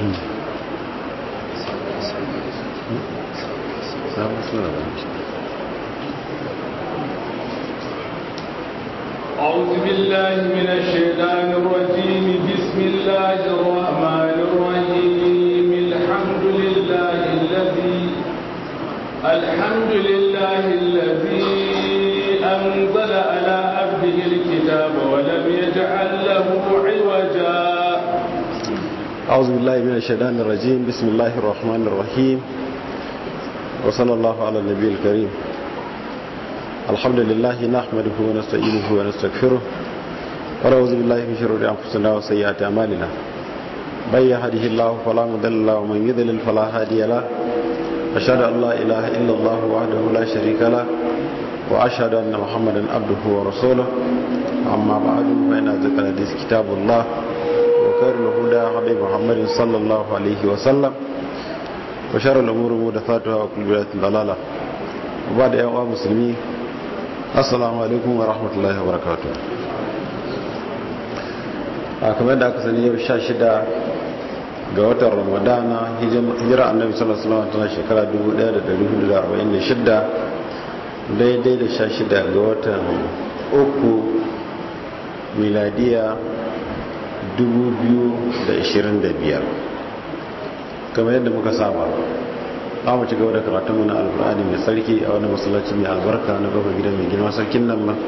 أعوذ بالله من الشيطان الرجيم بسم الله الرحمن الرحيم الحمد لله الذي الحمد لله الذي أنزل على عبده الكتاب ولم يجعل له عوجا أعوذ بالله من الشيطان الرجيم بسم الله الرحمن الرحيم وصلى الله على النبي الكريم الحمد لله نحمده ونستعينه ونستغفره ونعوذ بالله من شرور أنفسنا وسيئات أعمالنا من يهده الله فلا مضل له ومن يضلل فلا هادي له أشهد أن لا إله إلا الله وحده لا شريك له وأشهد أن محمدا عبده ورسوله أما بعد فإن ذكر الحديث كتاب الله وخير الهدى هدي محمد صلى الله عليه وسلم وشر الأمور محدثاتها وكل بدعة ضلالة وبعد يا مسلمين assalamu alaikum wa rahmatullahi wa barakatu a kamar da aka sani yau sha shida ga watan ramadana hijira annabi sallallahu alaihi wasallam tana shekara 1446 daidai da sha shida ga watan uku miladiya 2025 kamar yadda muka saba za mu ci gaba da karatunmu na alkur'ani mai sarki a wani masallaci mai albarka na gaba gidan mai girma sarkin nan ma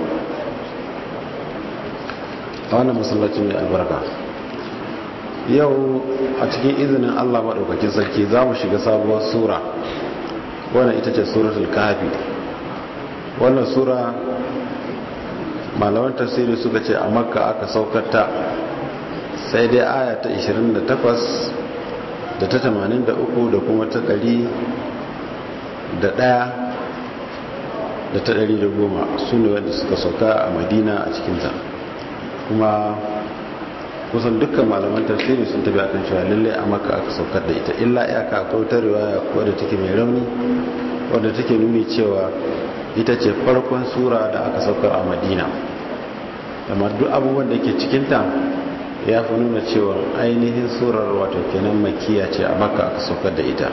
a wannan masallaci mai albarka yau a cikin izinin allah maɗaukakin sarki za mu shiga sabuwar sura wannan ita ce suratul kafi wannan sura malaman tafsiri suka ce a makka aka saukata sai dai aya ta 28 da ta tamanin da uku da kuma ta ɗari da ɗaya da ta ɗari da goma su ne wanda suka sauka a madina a cikinta kuma kusan dukkan malaman tafsiri sun tabi akan cewa lalle a maka aka saukar da ita illa iyaka akwai wata riwaya wadda take mai rauni wadda take nuni cewa ita ce farkon sura da aka saukar a madina amma duk abubuwan da ke cikinta ya fi nuna cewa ainihin surar wato kenan makiya ce a maka aka saukar da ita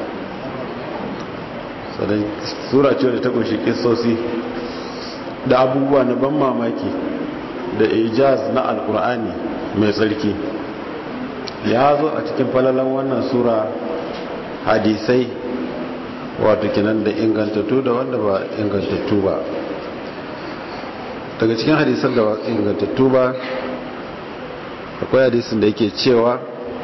sannan sura ce da ta kunshi kisosi da abubuwa na ban mamaki da ijaz na alkur'ani mai tsarki ya zo a cikin falalan wannan sura hadisai wato kenan da ingantattu da wanda ba ingantattu ba daga cikin hadisan da ba ingantattu ba akwai hadisin da yake cewa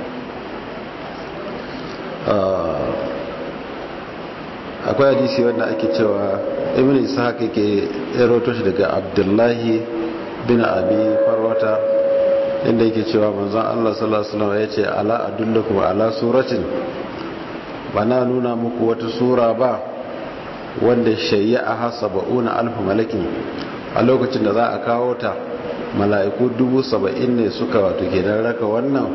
akwai hadisi wanda ake cewa ibn ishaq yake eroto shi daga abdullahi bin abi farwata inda yake cewa manzon Allah sallallahu alaihi wasallam yace ala adullukum ala suratin bana nuna muku wata sura ba wanda shayya hasabuna alf malakin a lokacin da za a kawo ta mala'iku dubu saba'in ne suka wato kenan raka wannan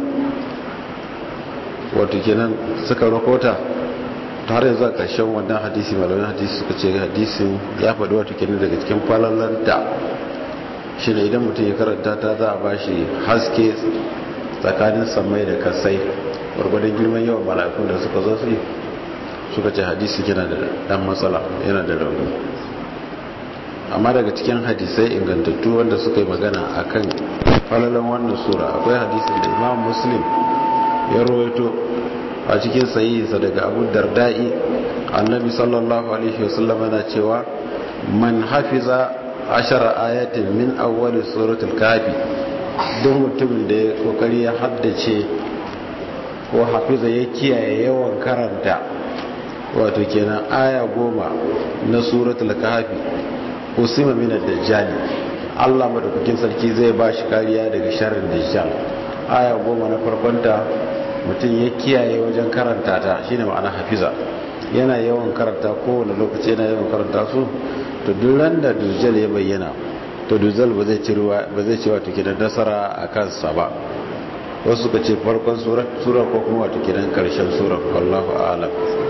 wato kenan suka rakota ta har yanzu a ƙarshen wannan hadisi malamin hadisi suka ce hadisin ya faɗi wato kenan daga cikin falalanta shi ne idan mutum ya karanta ta za a ba shi haske tsakanin samai da kasai gwargwadon girman yawan mala'ikun da suka zo su suka ce hadisi yana da ɗan matsala yana da rauni amma daga cikin hadisai ingantattu wanda suka yi magana a kan falalan wannan sura akwai hadisin da imam muslim ya rawaito a cikin sayinsa daga abu dardai annabi sallallahu alaihi wasallam yana cewa man hafiza ashara ayatin min awwali suratul kafi duk mutumin da ya kokari ya haddace ko hafiza ya kiyaye yawan karanta wato kenan aya goma na suratul kafi usima min ad-dajjal Allah madaukakin sarki zai ba shi kariya daga sharrin dajjal aya goma na farkonta mutum ya kiyaye wajen karanta ta shine ma'ana hafiza yana yawan karanta kowane lokaci yana yawan karanta su to duk ran da dajjal ya bayyana to dajjal ba zai ci ruwa ba zai ci wato kidan nasara a kansa ba wasu suka ce farkon sura ko kuma wato kidan karshen sura wallahu a'lam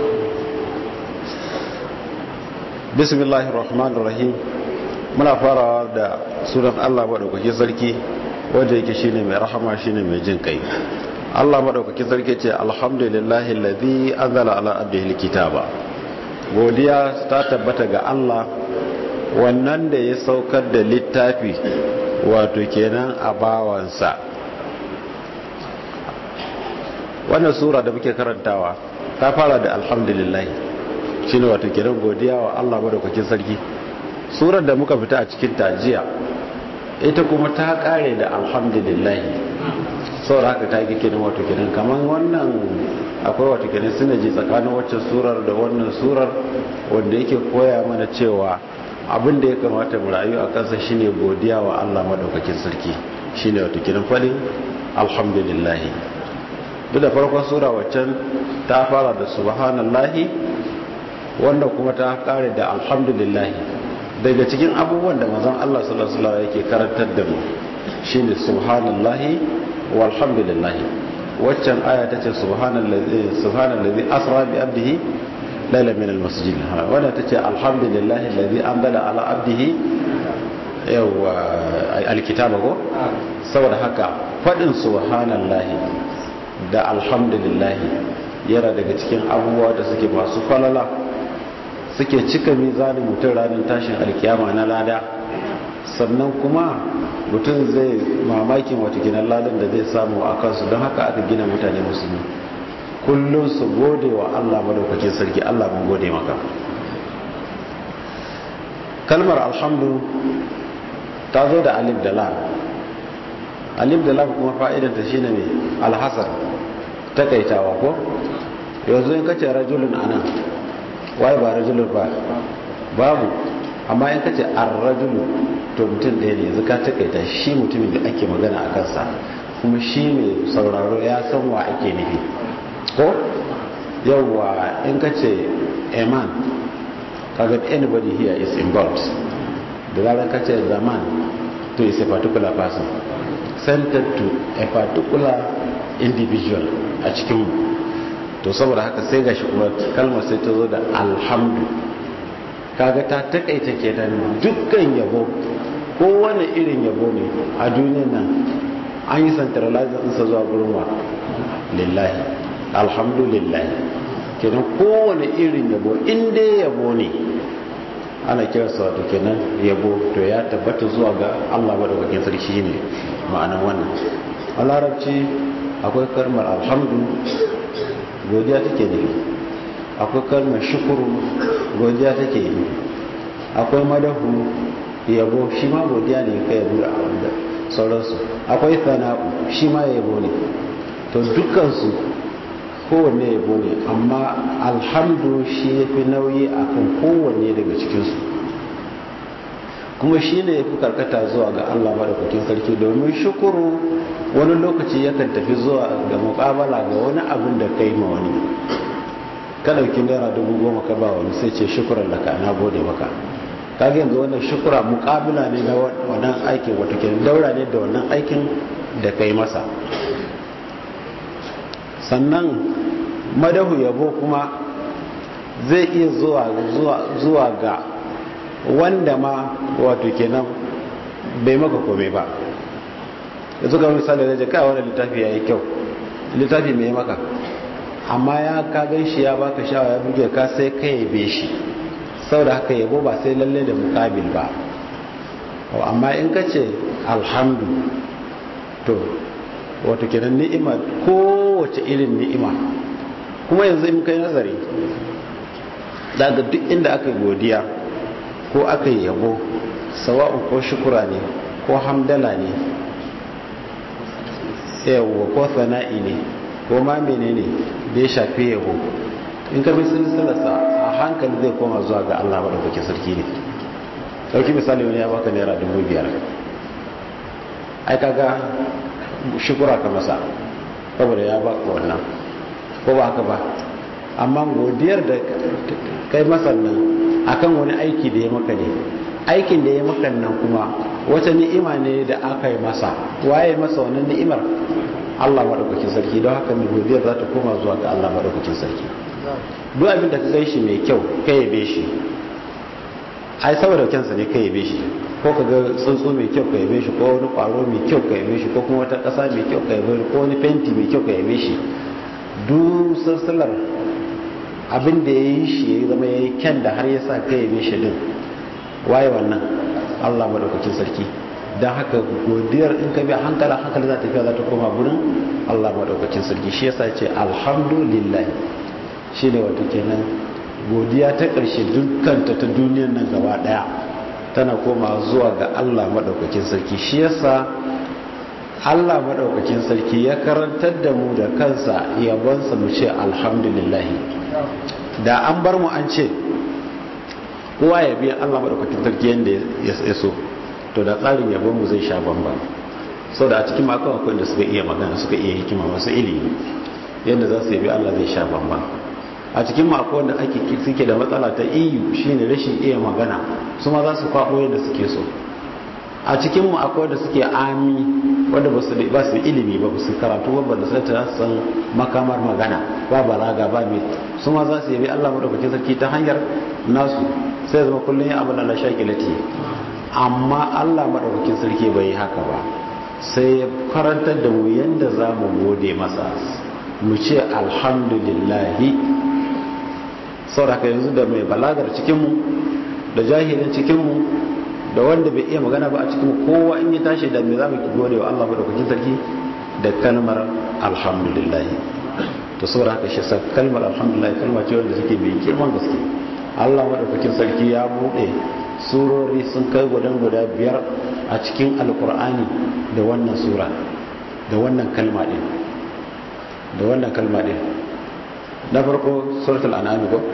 bismillahir rahmanir rahim muna farawa da sunan Allah madaukake sarki wanda yake shine mai rahama shine mai jin kai Allah madaukakin sarki ce alhamdulillahi alladhi anzala ala abdihi alkitaba godiya ta tabbata ga Allah wannan da ya saukar da littafi wato kenan a bawansa wannan sura da muke karantawa ta fara da alhamdulillah shine wato kenan godiya wa Allah madaukakin sarki surar da muka fita a cikin tajiya ita kuma ta kare da alhamdulillah saboda haka ta yi kenan wato kenan kaman wannan akwai wato kenan sinaji tsakanin wacce surar da wannan surar wanda yake koya mana cewa abin da ya kamata mu rayu a kansa shine godiya wa Allah madaukakin sarki shine wato kenan fadin alhamdulillah duk da farkon sura waccan ta fara da subhanallahi wanda kuma ta kare da alhamdulillah daga cikin abubuwan da manzon Allah sallallahu alaihi wasallam yake karantar da mu shine subhanallahi walhamdulillah waccan aya tace subhanallazi subhanallazi asra bi abdihi layla min almasjid wanda tace alhamdulillahi alladhi anzala ala abdihi yawa alkitaba ko saboda haka fadin subhanallahi da alhamdulillah yana daga cikin abubuwa da suke masu falala suke cika mizanin mutum ranar tashin alkiyama na lada sannan kuma mutum zai mamakin wata ginan ladan da zai samu a kansu don haka aka gina mutane musulmi kullum su gode wa allah madaukakin sarki allah mun gode maka kalmar alhamdu ta zo da alif da lam alif da lam kuma fa'idanta shine mai alhasar takaitawa ko yanzu in kace rajulun anan waye ba rajulun ba babu amma in kace ar-rajulu to mutum ɗaya ne yanzu ka takaita shi mutumin da ake magana a kansa kuma shi mai sauraro ya san wa ake nufi ko yawwa in kace a man kaga anybody here is involved da zarar kace zaman to is a particular person centered to a particular individual a cikin to saboda haka sai gashi kuma kalmar sai ta zo da alhamdu kaga ta takaita kenan dukkan yabo kowane irin yabo ne a duniyar nan an yi centralizing ɗinsa zuwa gurin wa lillahi alhamdulillah kenan kowane irin yabo in dai yabo ne ana kiransa wato kenan yabo to ya tabbata zuwa ga Allah madaukakin sarki ne ma'anar wannan a larabci akwai kalmar alhamdu godiya take ne akwai kalmar shukuru godiya take yi akwai madahu yabo shi ma godiya ne ka yabo da sauransu akwai sana'u shi ma yabo ne to dukansu kowanne yabo ne amma alhamdu shi ya fi nauyi akan kowanne daga cikinsu kuma shi ne ya fi karkata zuwa ga allah madaukakin sarki domin shukuru wani lokaci yakan tafi zuwa ga mukabala ga wani abin da kai ma wani ka ɗauki naira dubu goma ka ba wani sai ce shukuran laka na gode maka kaga yanzu wannan shukura mukabila ne na wannan aikin wata ke daura ne da wannan aikin da kai masa sannan madahu yabo kuma zai iya zuwa ga wanda ma wato kenan bai maka kome ba yanzu ga misali da jaka wani littafi ya yi kyau littafi mai maka amma ya kagan shi ya baka shawa ya buge ka sai ka yabe shi sau da haka yabo ba sai lalle da mukabil ba amma in ka ce alhamdu to wato kenan ni'ima kowace irin ni'ima kuma yanzu in kai nazari daga duk inda aka godiya ko aka yabo sawa'un ko shukura ne ko hamdala ne yawwa ko sana'i ne ko ma menene da ya shafi yabo in ka bi silsilarsa a hankali zai koma zuwa ga Allah maɗaukaki sarki ne ɗauki misali wani ya baka naira dubu biyar ai kaga shukura ka masa saboda ya baka wannan ko ba haka ba amma godiyar da kai masa nan akan wani aiki da ya maka ne aikin da ya maka nan kuma wata ni'ima ne da aka yi masa waye masa wannan ni'imar Allah madaukakin sarki don haka mai godiyar za ta koma zuwa ga Allah madaukakin sarki duk abin da ka kai shi mai kyau ka yabe shi ai saboda kyansa ne ka yabe shi ko ka ga tsuntsu mai kyau ka yabe shi ko wani kwaro mai kyau ka yabe shi ko kuma wata ƙasa mai kyau ka yabe shi ko wani fenti mai kyau ka yabe shi duk sassalar abin da ya yi shi ya zama ya yi kyan da har ya sa ka yabe shi din waye wannan allah maɗaukakin sarki don haka godiyar in ka bi hankala hankali za ta fiya za ta koma gurin allah maɗaukakin sarki shi yasa ce alhamdulillah shi ne wato kenan godiya ta ƙarshe dukkanta ta duniyar nan gaba ɗaya tana koma zuwa ga Allah maɗaukakin sarki shi yasa Allah maɗaukakin sarki ya karantar da mu da kansa yabonsa mu ce alhamdulillah da an bar mu an ce kowa ya biya Allah maɗaukakin sarki yadda ya so to da tsarin yabon mu zai sha bamba sau da a cikin makon akwai da suka iya magana suka iya hikima masu ilimi yadda za su yabi Allah zai sha bamba a cikin mako wanda ake suke da matsala ta iyu shine rashin iya magana su ma za su kwabo yadda suke so a cikin mu akwai wanda suke ami wanda ba su ba su ilimi ba su karatu ba ba su ta san makamar magana ba balaga ba mai su ma za su yabi Allah madaukakin sarki ta hanyar nasu sai zama kullun ya abin Allah shakilati amma Allah madaukakin sarki bai yi haka ba sai ya karantar da mu yanda za mu gode masa mu ce alhamdulillahi sauraka yanzu da mai balagar cikinmu da jahilin cikinmu da wanda bai iya magana ba a cikinmu kowa in yi tashi da mai zamu gode wa Allah madaukakin sarki da kalmar alhamdulillah to saboda haka shi sa kalmar alhamdulillah kalma ce wanda take mai girman gaske Allah madaukakin sarki ya bude surori sun kai gudan guda biyar a cikin alkur'ani da wannan sura da wannan kalma din da wannan kalma din na farko suratul an'am ko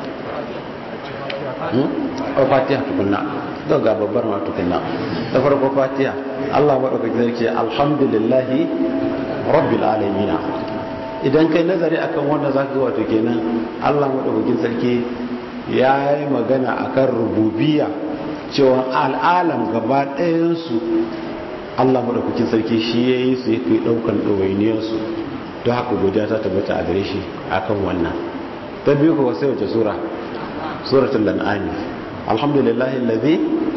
o fatiha tukunna to ga babbar ma tukunna da farko fatiha Allah madaukaki zai ce alhamdulillahi rabbil alamin idan kai nazari akan wanda zaka ga wato kenan Allah madaukakin sarki ya yi magana akan rububiyya cewa al'alam gaba ɗayan su Allah madaukakin sarki shi yayi su yake daukan dawainiyar su don haka godiya ta tabbata a gare shi akan wannan ta biyu kuwa sai wace sura suratul lan'ami alhamdulillahi allazi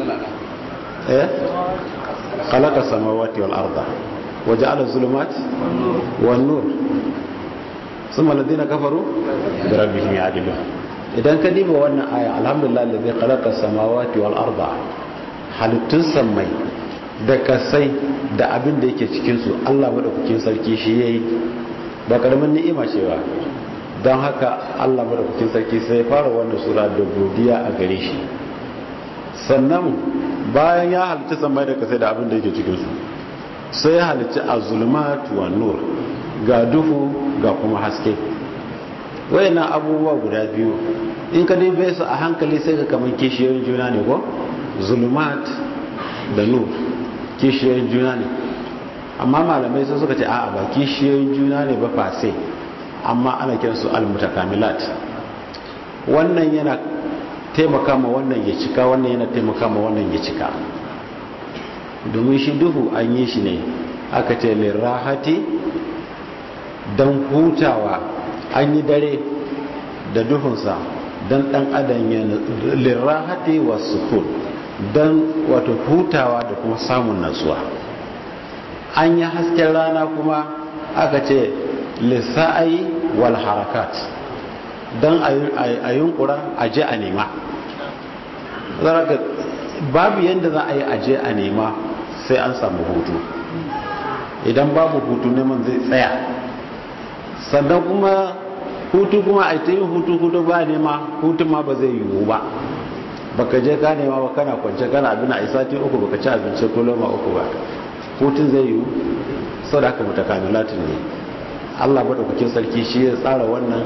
eh khalaqa samawati wal arda wa ja'ala adh-dhulumati wan nur thumma alladhina kafaru bi rabbihim ya'dilun idan ka diba wannan aya alhamdulillahi allazi khalaqa samawati wal arda halittun sammai da kasai da abin da yake cikin su Allah madaukakin sarki shi yayi ba karamin ni'ima ce ba don haka Allah madaukakin sarki sai fara wannan sura da godiya a gare shi sannan bayan ya halitta samai da kasai da abin da yake cikin su sai ya halitta azulmat wa nur ga duhu ga kuma haske wayannan abubuwa guda biyu in ka dai su a hankali sai ka kamar kishiyoyin juna ne ko zulmat da nur kishiyoyin juna ne amma malamai sun suka ce a'a ba kishiyoyin juna ne ba fase amma ana kiransu almutakamilat wannan yana taimaka ma wannan ya cika wannan yana taimaka ma wannan ya cika domin shi duhu an yi shi ne aka ce lirahati don hutawa an yi dare da duhunsa don dan adam ya lirahati wa sukun don wato hutawa da kuma samun natsuwa an yi hasken rana kuma aka ce lissa'ai wal harakat don a yunkura a je a nema zaraka babu yadda za a yi aje a nema sai an samu hutu idan babu hutu neman zai tsaya sannan kuma hutu kuma a ta yin hutu hutu ba nema hutun ma ba zai yiwu ba baka je ka nema ba kana kwance kana abin a isati uku baka ci abinci ko loma uku ba hutun zai yiwu sau da aka mutakamilatin ne allah maɗaukakin sarki shi ya tsara wannan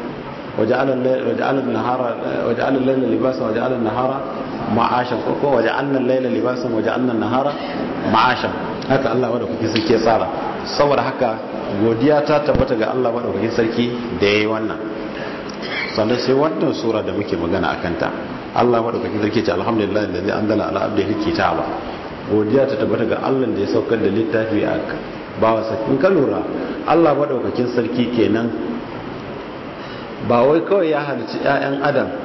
waje'alar laila libasan waje'alar nahara ma'ashan ko waje'alar laila libasan waje'alar nahara ma'ashan haka allah maɗaukakin sarki ya tsara saboda haka godiya ta tabbata ga allah maɗaukakin sarki da ya yi wannan sannan sai wannan sura da muke magana a kanta allah maɗaukakin sarki ce alhamdulillah da zai an dala ala abdihi kitaba godiya ta tabbata ga allah da ya saukar da littafi a bawa sakin ka lura allah maɗaukakin sarki kenan ba wai kawai ya halici 'ya'yan adam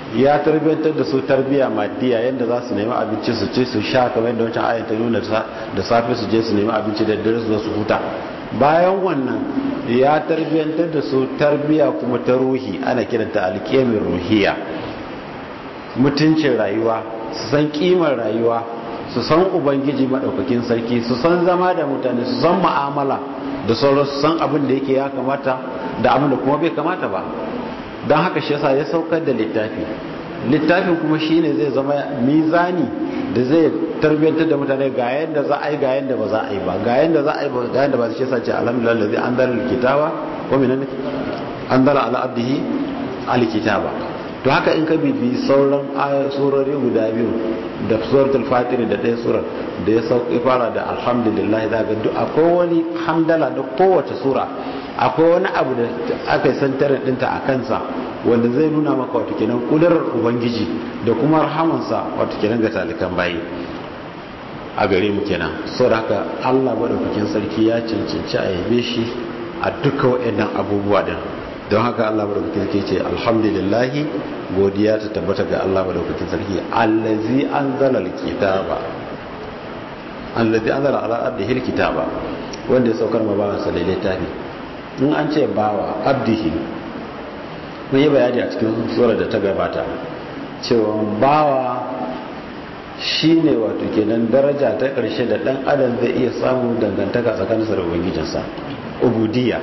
ya tarbiyantar da su tarbiya maddiya yadda za su nemi abinci su ci su sha kamar yadda wancan ayat ta nuna da safe su je su nemi abinci da dare su zo su huta bayan wannan ya tarbiyantar da su tarbiya kuma ta ruhi ana kiranta alƙemin ruhiya mutuncin rayuwa su san kimar rayuwa su san ubangiji maɗaukakin sarki su san zama da mutane su san ma'amala da sauran su san abin da yake ya kamata da abin da kuma bai kamata ba don haka shi yasa ya saukar da littafi littafin kuma shine zai zama mizani da zai tarbiyyantar da mutane ga yadda za a yi ga yadda ba za a yi ba ga yadda za a yi ba ga yadda ba shi yasa ce alhamdulillah lazi an dara alkitaba ko minan an dara ala abdihi alkitaba to haka in ka bibi sauran surori guda biyu da suratul fatir da ɗaya surar da ya sauki fara da alhamdulillah za ga duk akwai wani hamdala da kowace sura akwai wani abu da aka yi santarin ɗinta a kansa wanda zai nuna maka wata kenan kudurar ubangiji da kuma rahamansa wata kenan ga talikan bayi a gare mu kenan sau da haka allah maɗaukakin sarki ya cancanci a yabe shi a duka waɗannan abubuwa din don haka Allah madaukakin sarki ce alhamdulillahi godiya ta tabbata ga Allah madaukakin sarki allazi anzala alkitaba allazi anzala ala abdihi alkitaba wanda ya saukar ma bawan sa littafi in an ce bawa abdihi mun yi bayani a cikin sura da ta gabata cewa bawa shine wato kenan daraja ta karshe da dan adam zai iya samu dangantaka tsakaninsa da ubangijinsa ubudiyya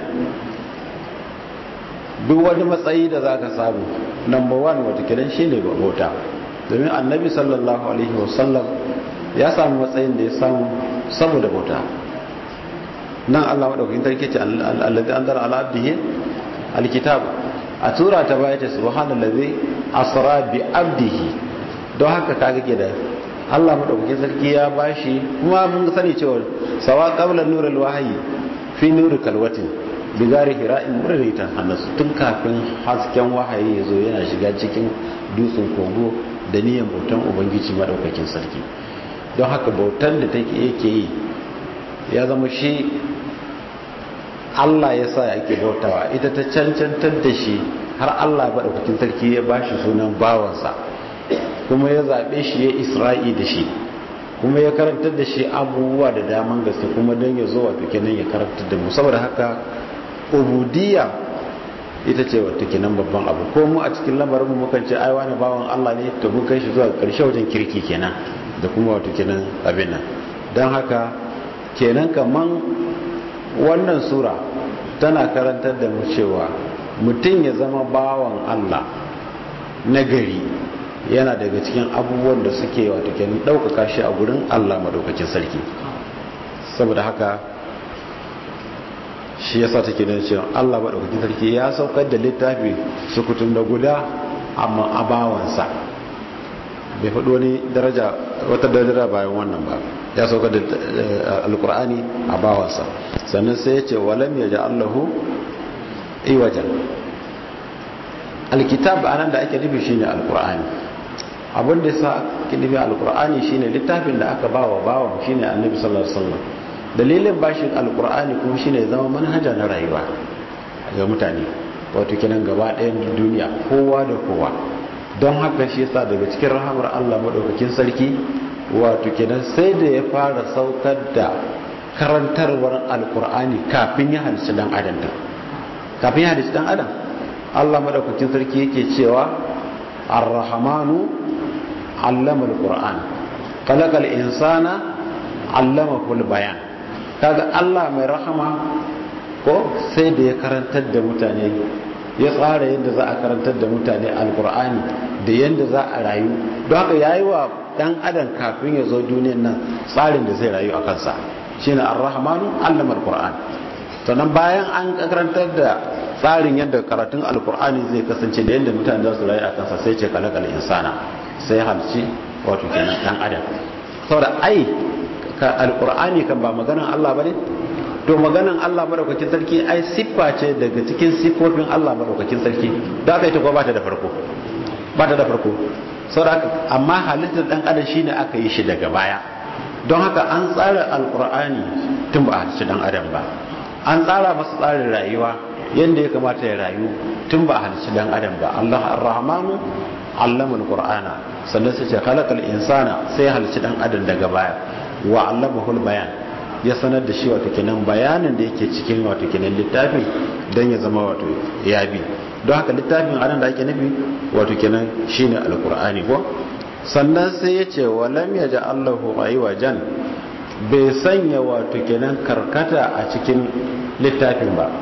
duk wani matsayi da za ka samu number one watakilan shi ne bauta domin annabi sallallahu alaihi wasallam ya samu matsayin da ya samu saboda bauta nan allah maɗaukakin tarki ce allazi an zara ala abdihi alkitab a tura ta baya ta subhanallazi asra bi abdihi don haka kaga ke da allah maɗaukakin sarki ya bashi kuma mun sani cewa sawa qabla nurul wahyi fi nuri kalwatin bigari hira'in murritan hannasu tun kafin hasken wahayi ya zo yana shiga cikin dutsen kogo da niyan bautan ubangiji madaukakin sarki don haka bautan da take yake yi ya zama shi Allah ya sa yake bautawa ita ta cancantar da shi har Allah madaukakin sarki ya bashi sunan bawansa kuma ya zaɓe shi ya isra'i da shi kuma ya karantar da shi abubuwa da daman gaske kuma don ya zo wato kenan ya karantar da mu saboda haka ubudiyya ita ce wata kenan babban abu ko mu a cikin lamarin mu mukan ce ai wani bawan Allah ne to mun kai shi zuwa ƙarshe wajen kirki kenan da kuma wato kenan abin nan don haka kenan kaman wannan sura tana karantar da mu cewa mutum ya zama bawan Allah na gari yana daga cikin abubuwan da suke wato kenan ɗaukaka shi a gurin Allah madaukakin sarki saboda haka shi yasa take da cewa Allah madaukakin sarki ya saukar da littafi sukutun da guda amma abawansa bai faɗo wani daraja wata daraja bayan wannan ba ya saukar da alkur'ani a bawansa sannan sai ya ce walam ya ja'allahu iwajan alkitab anan da ake nufi shine alkur'ani abin da yasa ake nufi alkur'ani shine littafin da aka bawa bawan shine annabi sallallahu alaihi wasallam dalilin bashin alkur'ani kuma shine zama manhaja na rayuwa ga mutane wato kenan gaba ɗayan duniya kowa da kowa don haka shi yasa daga cikin rahamar Allah madaukakin sarki wato kenan sai da ya fara saukar da karantarwar alkur'ani kafin ya halicci dan adam da kafin ya halicci dan adam Allah madaukakin sarki yake cewa ar-rahmanu allama al-qur'an khalaqal insana allamahu al-bayan kaga Allah mai rahama ko sai da ya karantar da mutane ya tsara yadda za a karantar da mutane alkur'ani da yadda za a rayu don haka ya yi wa dan adam kafin ya zo duniyan nan tsarin da zai rayu a kansa shine ar-rahmanu allama alkur'an sannan bayan an karantar da tsarin yadda karatun alkur'ani zai kasance da yadda mutane za su rayu a kansa sai ce kalakal insana sai halci wato kenan dan adam saboda ai ka alkur'ani kan ba maganan Allah bane to maganan Allah madaukakin sarki ai siffa ce daga cikin siffofin Allah madaukakin sarki da aka yi ta ko ba ta da farko ba ta da farko saboda amma halittar dan adam shine aka yi shi daga baya don haka an tsara alkur'ani tun ba a halicci dan adam ba an tsara masa tsarin rayuwa yadda ya kamata ya rayu tun ba a halicci dan adam ba Allah ar-rahmanu allama alqur'ana sannan sai ce khalaqal insana sai ya halicci dan adam daga baya wa allamahu bayan ya sanar da shi wato kenan bayanin da yake cikin wato kenan littafin dan ya zama wato ya bi don haka littafin anan da ake nufi wato kenan shine alqur'ani ko sannan sai ya ce walam yaj'alahu aywajan bai sanya wato kenan karkata a cikin littafin ba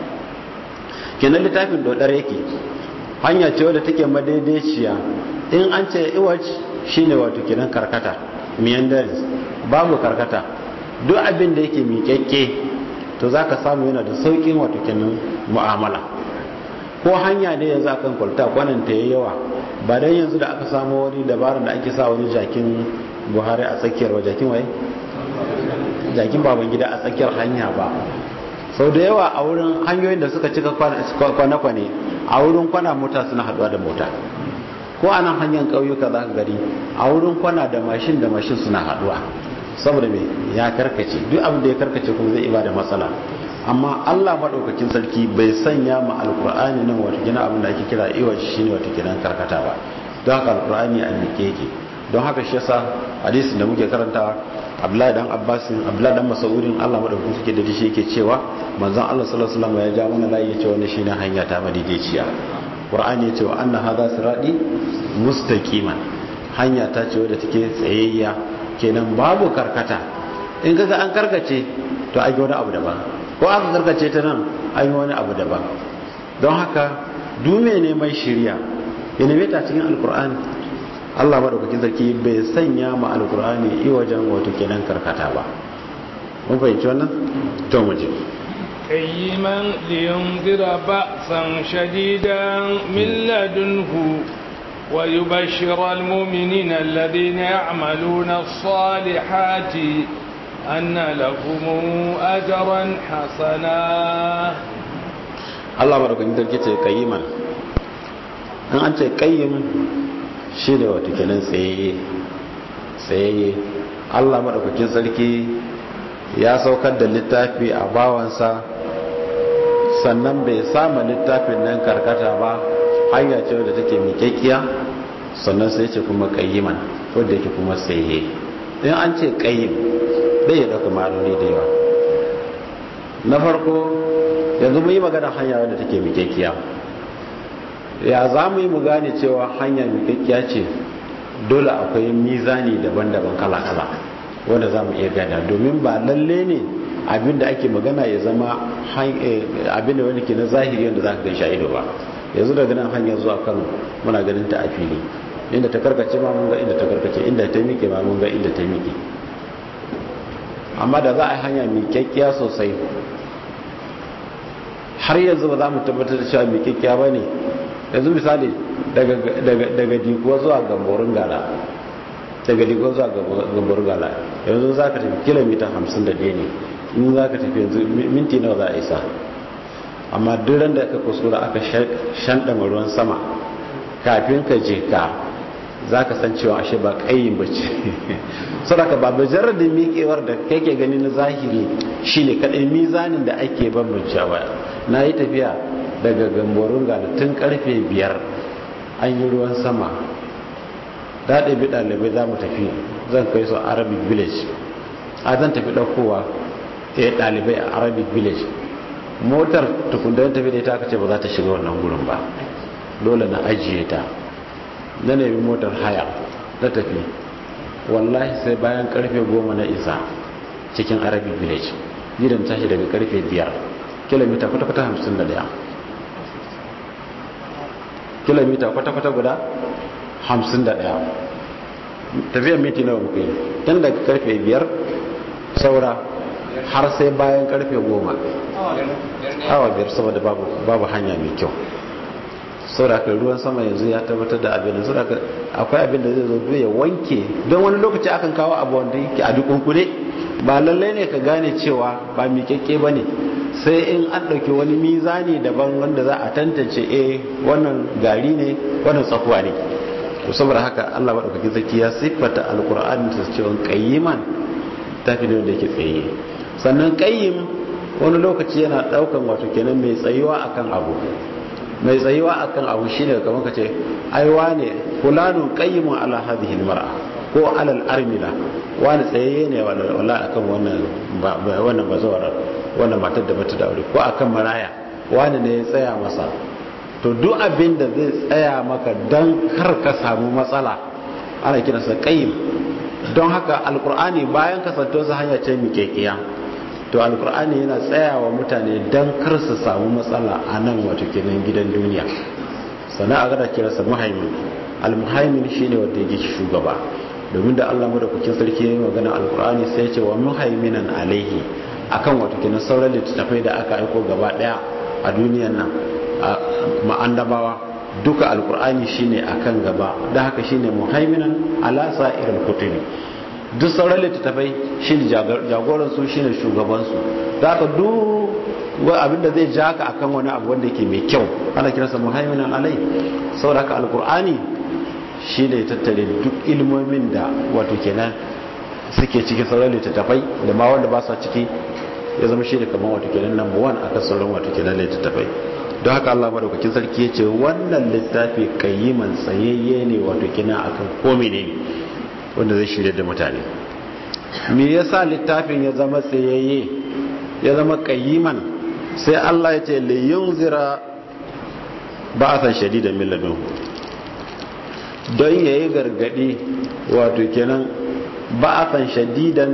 kenan littafin dodar yake hanya ce wadda take madaidaiciya in an ce iwaj shine wato kenan karkata meanderings babu karkata duk abin da yake miƙaƙƙe to za ka samu yana da sauƙin wato kenan mu'amala ko hanya ne yanzu akan kwalta kwanan ta yawa ba dan yanzu da aka samu wani dabarar da ake sa wani jakin buhari a tsakiyar wa jakin waye jakin baban gida a tsakiyar hanya ba sau da yawa a wurin hanyoyin da suka cika kwane-kwane a wurin kwana mota suna haduwa da mota ko a nan hanyar ƙauyuka za ka gari a wurin kwana da mashin da mashin suna haduwa saboda mai ya karkace duk abin da ya karkace kuma zai iba da matsala amma allah maɗaukakin sarki bai sanya ma alkur'ani nan wata gina abin da ake kira iwaci shine wata ginan karkata ba don haka alkur'ani a miƙe yake don haka shi yasa hadisin da muke karantawa abdullahi dan abbasin abdullahi dan masaurin allah madaukakin suke da shi yake cewa manzon allah sallallahu alaihi wasallam ya ja mana layi ya ce wannan shine hanya ta madaidaiciya qur'ani ya ce wa anna hadha sirati mustaqiman hanya ta ce wadda take tsayayya kenan babu karkata in kaga an karkace to ai wani abu daban ko aka karkace ta nan ai wani abu daban don haka dume ne mai shirya ya neme ta cikin alqur'ani Allah madaukakin sarki bai sanya ma alkur'ani i wajen wato kenan karkata ba mun fahimci wannan to mu je qayyiman liyunzira ba'san shadidan min ladunhu wa yubashshira almu'minina alladhina ya'maluna as-salihati anna lahum ajran hasana Allah madaukakin sarki ce qayyiman an an ce qayyim shi ne wata kenan tsayayye tsayayye allah maɗaukakin sarki ya saukar da littafi a bawansa sannan bai sama littafin nan karkata ba hanya ce wadda take miƙaƙiya sannan sai ce kuma ƙayyiman wadda yake kuma tsayayye in an ce ƙayyim bai ya ɗauka ma'anoni da yawa na farko yanzu mu yi magana hanya wadda take miƙaƙiya ya za mu yi mu gane cewa hanya mikakkiya ce dole akwai mizani daban-daban kala-kala wanda za mu iya gada domin ba lalle ne abinda ake magana ya zama abinda wani ke na zahiri wanda za ka gan sha'ido ba yanzu daga nan hanyar zuwa kano muna ganin ta a fili inda ta karkace ma mun ga inda ta karkace inda ta miƙe ma mun ga inda ta miƙe amma da za a yi hanya mikakkiya sosai har yanzu ba za mu tabbatar da cewa mikakkiya ba ne yanzu misali daga dikuwa zuwa gamborin gala daga dikuwa zuwa gamborin gala yanzu za ka tafi kilomita 51 ne in za ka tafi yanzu minti nawa za a isa amma duran da aka kuskura aka shanɗama ruwan sama kafin ka je ka za ka san cewa ashe ba ƙayin ba ce sadaka ba bajarar da miƙewar da kake gani na zahiri shine kaɗai mizanin da ake bambancewa na yi tafiya daga gamborin gada tun karfe biyar an yi ruwan sama daɗe bi ɗalibai za mu tafi zan kai su arabic village a zan tafi ɗaukowa ya ɗalibai a arabic village motar tukundar tafi da ita aka ce ba za ta shiga wannan gurin ba dole na ajiye ta na nemi motar haya na tafi wallahi sai bayan karfe goma na isa cikin arabic village gidan tashi daga karfe biyar kilomita kwata-kwata hamsin da daya kilomita kwata-kwata guda hamsin da daya tafiyar miti nawa muka yi tun daga karfe biyar saura har sai bayan karfe goma awa biyar saboda babu hanya mai kyau saboda ruwan sama yanzu ya tabbatar da abin da saboda akwai abin da zai zo ya wanke don wani lokaci akan kawo abu wanda yake a dukunkune ba lallai ne ka gane cewa ba miƙaƙƙe ba ne sai in an ɗauki wani mizani daban wanda za a tantance eh wannan gari ne wannan tsakuwa ne to saboda haka Allah maɗaukakin sarki ya siffata alƙur'ani ta cewa qayyiman tafi ne wanda yake tsaye sannan qayyim wani lokaci yana ɗaukan wato kenan mai tsayuwa akan abu mai tsayuwa akan abu shine kamar ka ce ai wane fulanun qayyimun ala hadhihi almar'a ko alal armila wani tsayayye ne wala akan wannan wannan bazawar wannan matar da bata da aure ko akan maraya wani ne ya tsaya masa to duk abin da zai tsaya maka dan kar ka samu matsala ana kiransa qayyim don haka alkur'ani bayan kasantarsa hanya ce miƙeƙiya to alkur'ani yana tsayawa mutane don kar su samu matsala a nan wato kenan gidan duniya sannan a gada kiransa muhaimin almuhaimin shine wanda yake shugaba domin da Allah madaukakin sarki ya yi magana alkur'ani sai ya ce wa muhaiminan alaihi akan wato kenan sauran littattafai da aka aiko gaba daya a duniyan nan ma'andabawa duka alkur'ani shine akan gaba da haka shine muhaiminan ala sa'iril kutubi duk sauran littattafai shine jagoran su shine shugaban su da haka duk abinda zai ja ka akan wani abu wanda yake mai kyau ana kiransa muhaiminan alai saboda haka alkur'ani shine tattare duk ilmomin da wato kenan suke cikin sauran littattafai da ma wanda ba sa ciki ya zama shine kamar wato kenan number 1 akan sauran wato kenan littattafai don haka Allah madaukakin sarki ya ce wannan littafi kayyiman tsayayye ne wato kina akan komi ne wanda zai shirya da mutane me yasa littafin ya zama tsayayye ya zama kayyiman sai Allah ya ce li yunzira ba'athan shadidan min ladun don yayi gargadi wato kenan ba'athan shadidan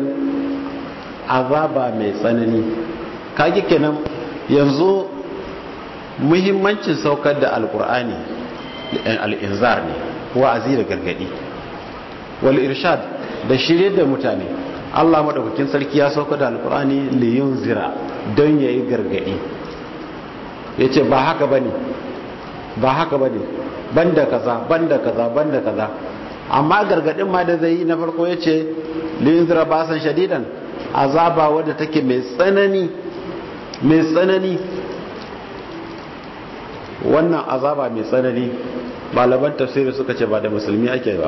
azaba mai tsanani kage kenan yanzu muhimmancin saukar da alkur'ani al'inzar ne wa'azi da gargadi wal irshad da shirye da mutane Allah madaukakin sarki ya saukar da alkur'ani liyun zira don ya yi gargadi ya ce ba haka bane ba haka bane banda kaza banda kaza banda kaza amma gargadin ma da zai yi na farko ya ce liyun zira ba san shadidan azaba wadda take mai tsanani mai tsanani wannan azaba mai tsanani malaman tafsiri suka ce ba da musulmi ake ba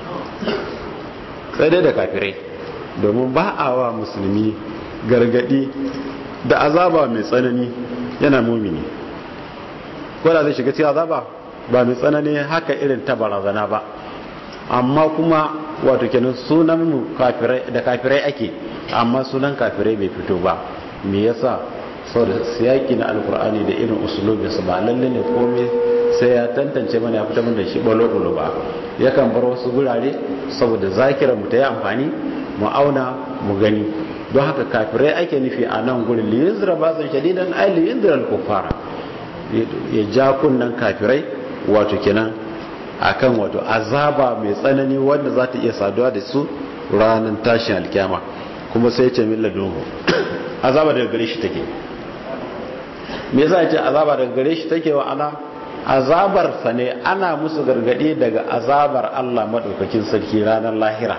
sai dai da kafirai domin ba a wa musulmi gargadi da azaba mai tsanani yana mumini ko da zai shiga cikin azaba ba mai tsanani haka irin ta barazana ba amma kuma wato kenan sunan mu da kafirai ake amma sunan kafirai bai fito ba me yasa saboda siyaki na alkur'ani da irin usulubinsa ba lalle ne komai sai ya tantance mana ya fita da shi balo-balo ba yakan bar wasu gurare saboda zakira mu ta yi amfani mu auna mu gani don haka kafirai ake nufi a nan gurin liyinzira ba zan shadidan ai liyinzira al-kuffara ya ja kunnan kafirai wato kenan akan wato azaba mai tsanani wanda za ta iya saduwa da su ranar tashin alkyama kuma sai ce min ladunhu azaba daga gare shi take me yasa ce azaba daga gare shi take wa ana azabar sa ne ana musu gargadi daga azabar Allah madaukakin sarki ranar lahira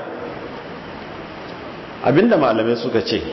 abinda malamai suka ce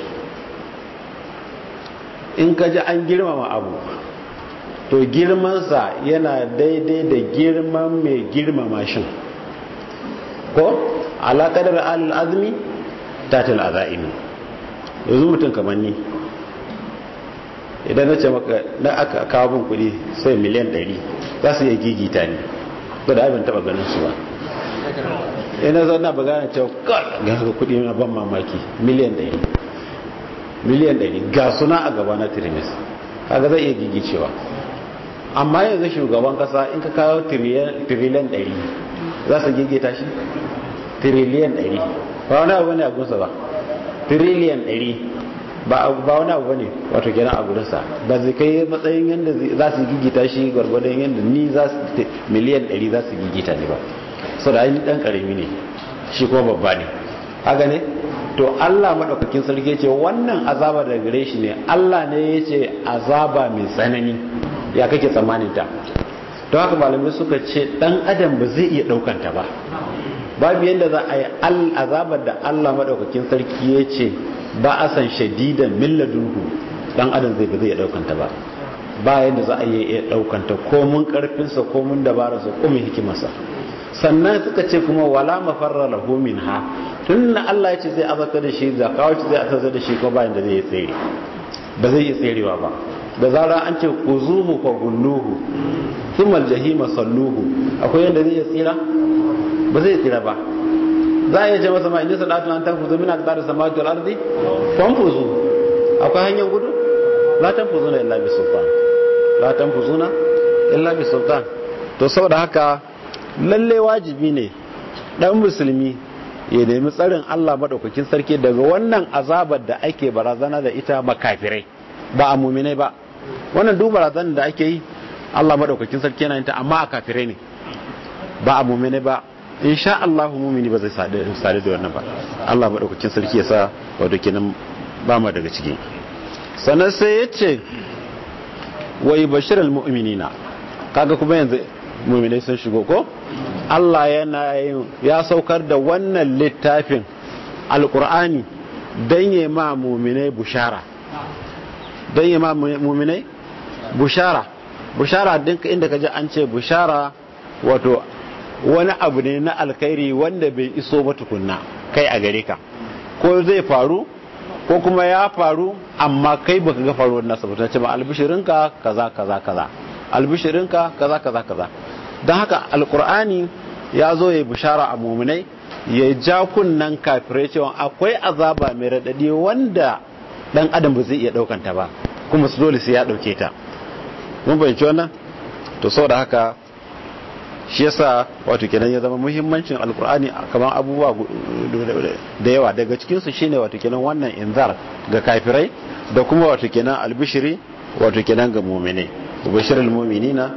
in ka ji an girmama abu to girmansa yana daidai da girman mai girmama shin ko alaƙadar al'azmi tatil aza'imi yanzu mutum kamar ni idan na ce maka na aka kawo bin kudi sai miliyan 100 za su iya gigita ne ba da abin taba ganin su ba ina zan na bagana cewa kar ga haka kudi na ban mamaki miliyan 100 miliyan 100 ga suna a gaba na tirimis kaga zai iya gigicewa amma yanzu shugaban kasa in ka kawo tiriliyan 100 za su gigita shi tiriliyan 100 ba wani abu ne a gusa ba tiriliyan 100 ba wani abu ne wato kenan a gurinsa ba zai kai matsayin yadda za su gigita shi gwargwadon yadda ni za su miliyan 100 za su gigita ne ba sau da ainihin dan karami ne shi kuma babba ne haka ne to allah maɗaukakin sarki ce wannan azaba da gare shi ne allah ne ya ce azaba mai tsanani ya kake tsammanin ta don haka malamai suka ce dan adam ba zai iya ɗaukanta ba babu yadda za a yi azabar da allah maɗaukakin sarki ya ce ba a san shadidan milladunhu dan adam zai ba zai daukanta ba ba yadda za a yi iya daukanta ko mun karfinsa ko mun dabararsa ko mun hikimarsa sannan suka ce kuma wala mafarra lahu minha tun na Allah ya ce zai azabta da shi da kawo ce zai azabta da shi ko ba yadda zai tsere ba zai iya tserewa ba da zara an ce kuzuhu fa gulluhu thumma aljahima salluhu akwai yanda zai tsira ba zai tsira ba za a iya ce masa ma inda salatu an tanfuzu min aqdar samawati wal ardi fanfuzu akwai hanyar gudu la tanfuzuna illa bi sultan la tanfuzuna illa bi sultan to saboda haka lalle wajibi ne dan musulmi ya nemi tsarin Allah madaukakin sarki daga wannan azabar da ake barazana da ita makafirai ba a muminai ba wannan duk barazanar da ake yi Allah madaukakin sarki yana yin ta amma a kafirai ne ba a muminai ba insha Allah mumini ba zai sadu da wannan ba Allah madaukakin sarki ya sa wato kenan ba mu daga ciki sannan sai ya ce wai bashiral mu'minina kaga kuma yanzu muminai sun shigo ko Allah yana yin ya saukar da wannan littafin alkur'ani don yi ma muminai bushara don yi ma muminai bushara bushara dinka inda ka ji an ce bushara wato wani abu ne na alkhairi wanda bai iso ba tukunna kai a gare ka ko zai faru ko kuma ya faru amma kai baka ga faruwar nasa ba ta ce ba albishirinka kaza kaza kaza albishirinka kaza kaza kaza don haka alkur'ani ya zo ya bishara a muminai ya ja kunnan kafirai cewa akwai azaba mai raɗaɗi wanda ɗan adam ba zai iya ɗaukanta ba kuma su dole sai ya ɗauke ta mun bayanci wannan to sau da haka shi yasa wato kenan ya zama muhimmancin alkur'ani kamar abubuwa da yawa daga cikinsu shine wato kenan wannan inzar ga kafirai da kuma wato kenan albishiri wato kenan ga muminai ubashirul muminina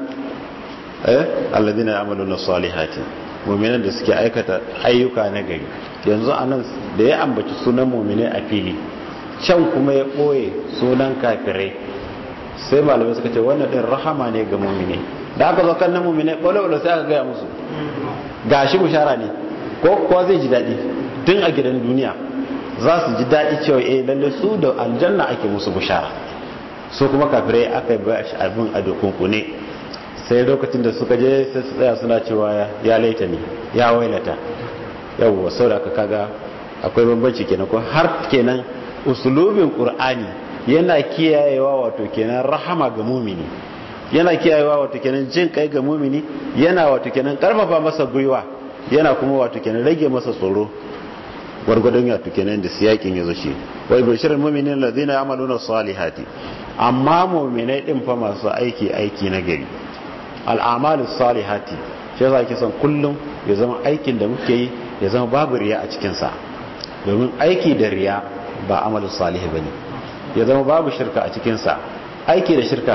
eh alladhina ya'maluna salihati mu'minan da suke aikata ayyuka na gari yanzu anan da ya ambaci sunan mu'mine a fili can kuma ya boye sunan kafirai sai malamai suka ce wannan din rahama ne ga mu'mine da aka zo kan nan mu'mine bole bole sai aka gaya musu gashi bushara ne ko kowa zai ji daɗi tun a gidan duniya za su ji daɗi cewa eh lalle su da aljanna ake musu bushara su kuma kafirai aka ba shi abin a dokunkune sai lokacin da suka je sai su tsaya suna cewa ya laita ne ya wailata yawwa sau da aka kaga akwai bambanci kenan ko har kenan usulubin qur'ani yana kiyayewa wato kenan rahama ga mumini yana kiyayewa wato kenan jin kai ga mumini yana wato kenan karfafa masa gwiwa yana kuma wato kenan rage masa tsoro gwargwadon wato kenan da siyakin ya zo shi wai bashirin muminin ladina yamaluna salihati amma muminai din fa masu aiki aiki na gari al'amalu salihati shi yasa ake son kullum ya zama aikin da muke yi ya zama babu riya a cikin sa domin aiki da riya ba amalu salih bane ya zama babu shirka a cikin sa aiki da shirka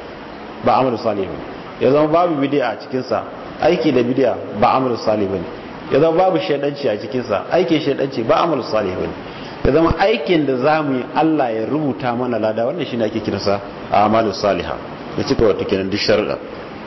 ba amalu salih bane ya zama babu bid'a a cikin sa aiki da bid'a ba amalu salih bane ya zama babu shaidanci a cikin sa aiki shaidanci ba amalu salih bane ya zama aikin da za mu yi Allah ya rubuta mana lada wannan shi ne ake kiransa a amalu saliha ya cika wata kenan duk sharuɗa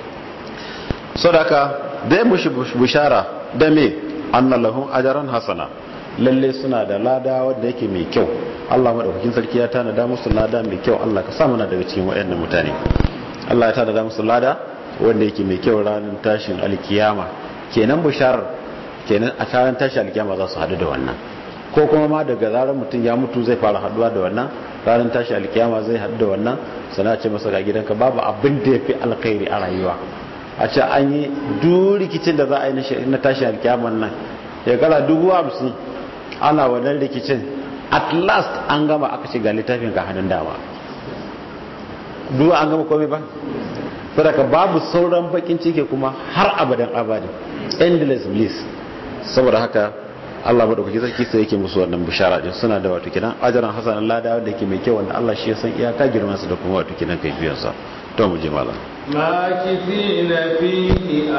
sadaka dai mushi bushara da me annalahum ajaran hasana lalle suna da lada wanda yake mai kyau Allah madaukakin sarki ya tanada musu lada mai kyau Allah ka sa mana daga cikin wayannan mutane Allah ya tanada musu lada wanda yake mai kyau ranar tashin alkiyama kenan busharar kenan a ranar tashin alkiyama za su hadu da wannan ko kuma ma daga zarar mutum ya mutu zai fara haduwa da wannan ranar tashi alkiyama zai haɗu da wannan sana ce masa ga gidanka babu abin da ya fi alkhairi a rayuwa a ce an yi duk rikicin da za a yi na tashi alkiyaman nan shekara dubu hamsin ana wannan rikicin at last an gama aka ce ga littafin ka hannun dama duk an gama komai ba saboda babu sauran bakin ciki kuma har abadan abadin endless bliss saboda haka Allah madaukaki sarki sai yake musu wannan bishara din suna da wato kidan ajaran hasanan lada wanda yake mai kyau wanda Allah shi ya san iyaka girman su da kuma wato kidan kai biyan sa to mu je malam makithina fihi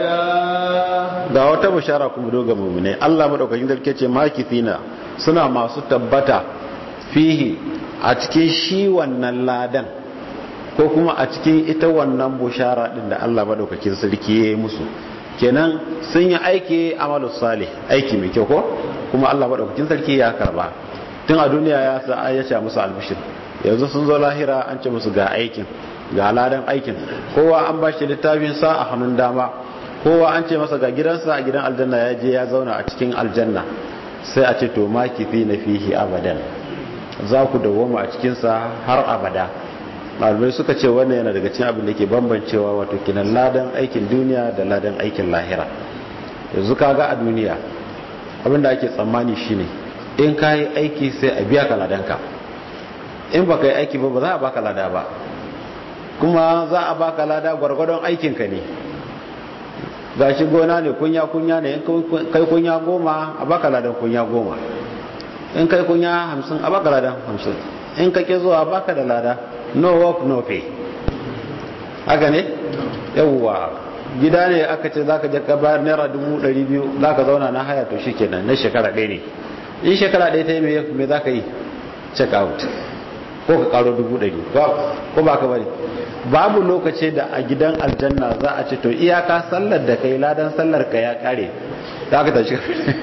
abada ga wata bishara kuma doga mu'mine Allah madaukakin sarki ce makithina suna masu tabbata fihi a cikin shi wannan ladan ko kuma a cikin ita wannan bushara din da Allah madaukakin sarki ya yi musu kenan sun yi aiki amalus salih aiki mai kyau ko kuma Allah madaukakin sarki ya karba tun a duniya ya sa ya ce musu albishir yanzu sun zo lahira an ce musu ga aikin ga ladan aikin kowa an ba shi littafin sa a hannun dama kowa an ce masa ga gidansa a gidan aljanna ya je ya zauna a cikin aljanna sai a ce to ma kifi na fihi abadan za ku dawoma a cikin sa har abada malamai suka ce wannan yana daga cikin abin da ke bambancewa wato kinan ladan aikin duniya da ladan aikin lahira yanzu kaga a duniya abin da ake tsammani shine in ka yi aiki sai a biya ka ladanka in ba ka yi aiki ba ba za a baka lada ba kuma za a baka lada gwargwadon aikinka ne gashi gona ne kunya kunya ne in kai kunya goma a baka ladan kunya goma in kai kunya hamsin a baka ladan hamsin in ka ke zuwa baka da lada no work no pay haka ne yawwa gida ne aka ce zaka je ka bayar naira dubu ɗari biyu zaka zauna na haya to shikenan na shekara ɗaya ne in shekara ɗaya ta yi me za ka yi check out ko ka karo dubu ɗari ko ba ka bari babu lokaci da a gidan aljanna za a ce to iyaka sallar da kai ladan sallar ka ya kare za ka tashi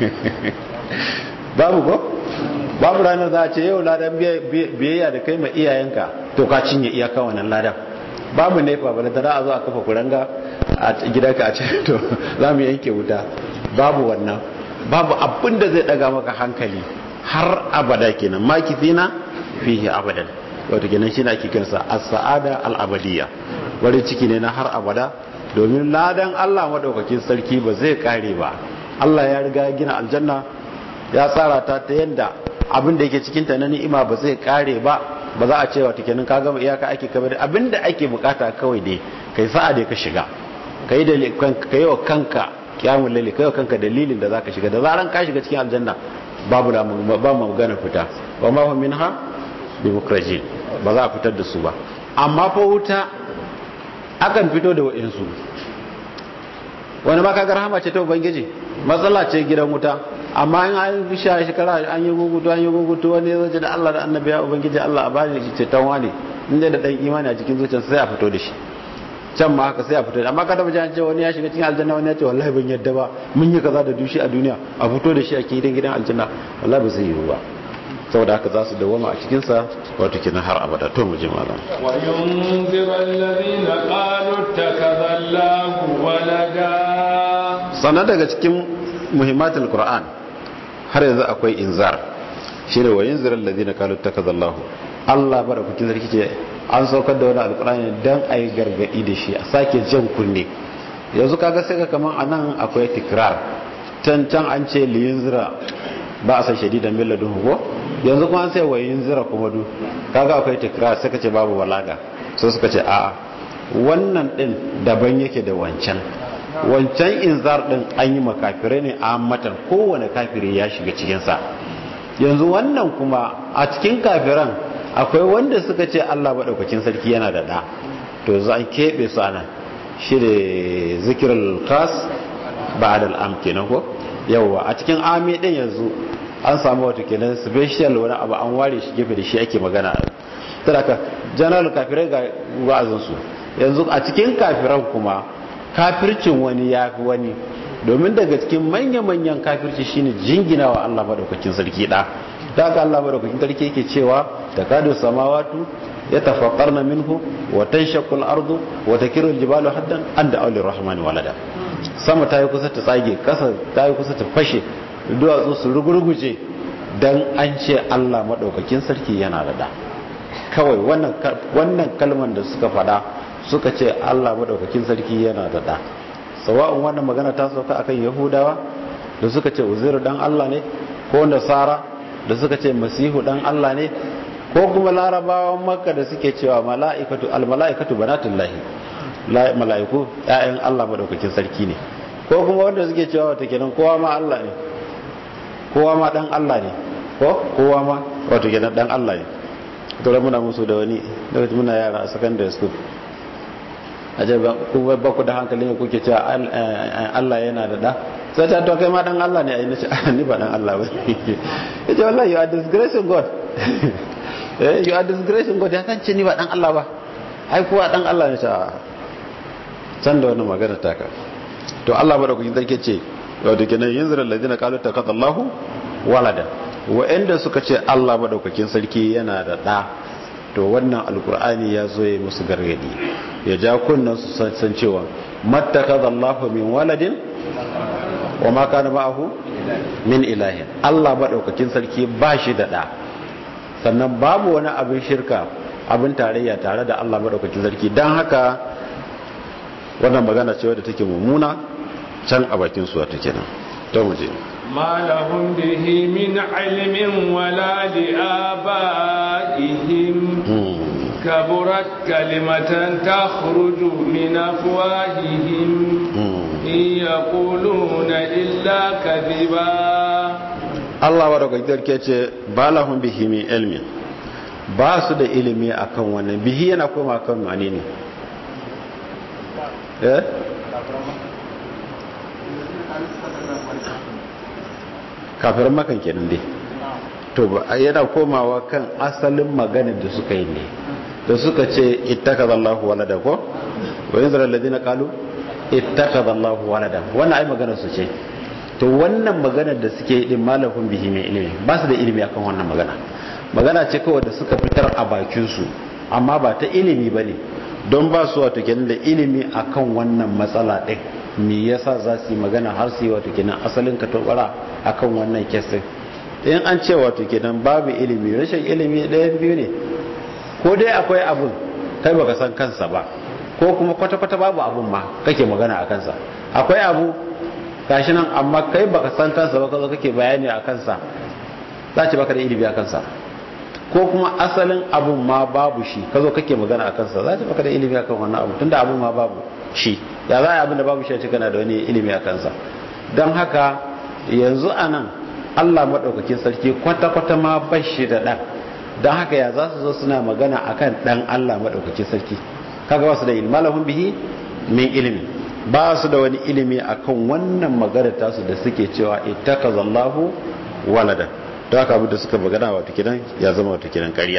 babu ko babu ranar za a ce yau ladan biyayya da kai ma iyayenka to ka cinye iyaka wannan ladan babu nefa ba da a zo a kafa kuranga a gidanka a ce to za mu yanke wuta babu wannan babu abin da zai daga maka hankali har abada kenan makithina fihi abadan wato kenan shine ake kiransa as-sa'ada al-abadiyya wani ciki ne na har abada domin ladan Allah madaukakin sarki ba zai kare ba Allah ya riga gina aljanna ya tsara ta ta yanda abin da yake cikin ta na ni'ima ba zai kare ba ba za a ce wato kenan ka gama iyaka ake kamar abin da ake bukata kawai dai kai sa'a dai ka shiga kai da kai wa kanka kiyamul laili kai wa kanka dalilin da zaka shiga da zaran ka shiga cikin aljanna babu da ba mu magana fita wa ma hum minha bi mukrajin ba za a fitar da su ba amma fa wuta akan fito da wa'insu wani ma kaga rahama ce ta ubangiji matsala ce gidan wuta amma in an fi sha shekara an yi gugutu an yi gugutu wani ya zace da Allah da annabi ya ubangiji Allah a bani shi ce tan wani in da dan imani a cikin zuciyarsa sai a fito da shi can ma haka sai a fito da amma kada mujan ce wani ya shiga cikin aljanna wani ya ce wallahi ban yadda ba mun yi kaza da dushi a duniya a fito da shi a gidan gidan aljanna wallahi ba zai yiwu ba saboda haka za su dawama a cikinsa wato kenan har abada to mu ji malam wa yunzir alladhina qalu takadallahu walada sannan daga cikin muhimmatul qur'an har yanzu akwai inzar shine wa yunzir alladhina qalu takadallahu Allah barakukin sarki ce an saukar da wani alqur'ani dan ayi gargadi da shi a sake jan kunne yanzu kaga sai ka kaman anan akwai tikrar can can an ce liyunzira ba a san shadidan milladun ko yanzu kuma an sai wayin zira kuma du kaga akwai tikrar suka ce babu balaga so suka ce a'a wannan din daban yake da wancan wancan inzar din an yi makafirai ne a matan kowane kafiri ya shiga cikin sa yanzu wannan kuma a cikin kafiran akwai wanda suka ce Allah madaukakin sarki yana da da to yanzu an kebe su anan shi da zikirul khas ba'da al-am kenan ko yawa a cikin ami din yanzu an samu wato kenan special wani abu an ware shi gefe da shi ake magana taraka general kafirai ga wa'azin su yanzu a cikin kafiran kuma kafircin wani ya fi wani domin daga cikin manya-manyan kafirci shine jingina wa Allah madaukakin sarki da da aka Allah madaukakin sarki yake cewa takadu samawatu yatafaqqarna minhu wa tanshaqqu al-ardu wa takiru al-jibalu haddan an da aulir rahmani walada sama ta yi kusa ta tsage kasa ta yi kusa ta fashe duwatsu su rugurguje don an ce Allah maɗaukakin sarki yana da da kawai wannan kalman da suka fada suka ce Allah maɗaukakin sarki yana da da sawa'un wannan magana ta sauka akan yahudawa da suka ce uzairu dan Allah ne ko nasara da suka ce masihu dan Allah ne ko kuma larabawan makka da suke cewa mala'ikatu al-mala'ikatu banatullahi mala'iku ƴaƴan Allah maɗaukakin sarki ne ko kuma wanda suke cewa wata kenan kowa ma Allah ne kowa ma dan Allah ne ko kowa ma wato kenan dan Allah ne to da muna musu da wani da muna yara a secondary school aje ba ku ba ku da hankali ne kuke cewa Allah yana da da sai ta to kai ma dan Allah ne ai nace ni ba dan Allah ba yace wallahi you are disgracing God eh you are disgracing God ya kan ce ni ba dan Allah ba ai kuwa dan Allah ne ta can da wannan magana taka to Allah ba da kuke zarke ce wato kenan yanzu alladina qalu takadallahu walada wa'anda suka ce Allah madaukakin sarki yana da da to wannan alkur'ani ya zo ya musu gargadi ya ja kunnan su san cewa mattakadallahu min waladin wa ma kana ma'ahu min ilahin Allah madaukakin sarki ba shi da da sannan babu wani abin shirka abin tarayya tare da Allah madaukakin sarki dan haka wannan magana ce wadda take mummuna can a bakin su wata kenan to mu je ما لهم به من علم ولا لآبائهم كبرت كلمة تخرج من أفواههم إن يقولون إلا كذبا Allah wa daga garke ce ba lahun bihi min ilmin ba su da ilimi akan wannan bihi yana koma kan mani ne eh kafirin makan kenan dai to yana komawa kan asalin maganar da suka yi ne da suka ce ittakazallahu walada ko wa yanzara alladhina qalu ittakazallahu walada wannan ai maganar su ce to wannan maganar da suke yi din malahum bihi mai ilimi ba su da ilimi akan wannan magana magana ce kawai da suka fitar a bakin su amma ba ta ilimi bane don ba su wato kenan da ilimi akan wannan matsala din me yasa za su yi magana har su yi wato kenan asalin ka tobara akan wannan kesin in an ce wato kenan babu ilimi rashin ilimi ɗayan biyu ne ko dai akwai abun kai baka san kansa ba ko kuma kwata-kwata babu abun ma kake magana a kansa akwai abu gashi nan amma kai baka san kansa ba kazo kake bayani a kansa za ce baka da ilimi a kansa ko kuma asalin abun ma babu shi kazo kake magana a kansa za ce baka da ilimi akan wannan abu tunda abun ma babu shi ya za a abin da babu shi a cikin da wani ilimi a kansa don haka yanzu a nan allah maɗaukakin sarki kwata-kwata ma bashi da ɗan don haka ya za su zo suna magana akan ɗan allah maɗaukakin sarki kaga wasu da ilmi lahun bihi min ilimi ba su da wani ilimi akan wannan magana tasu da suke cewa ittakazallahu walada to haka abin da suka magana wato kidan ya zama wato kidan ƙarya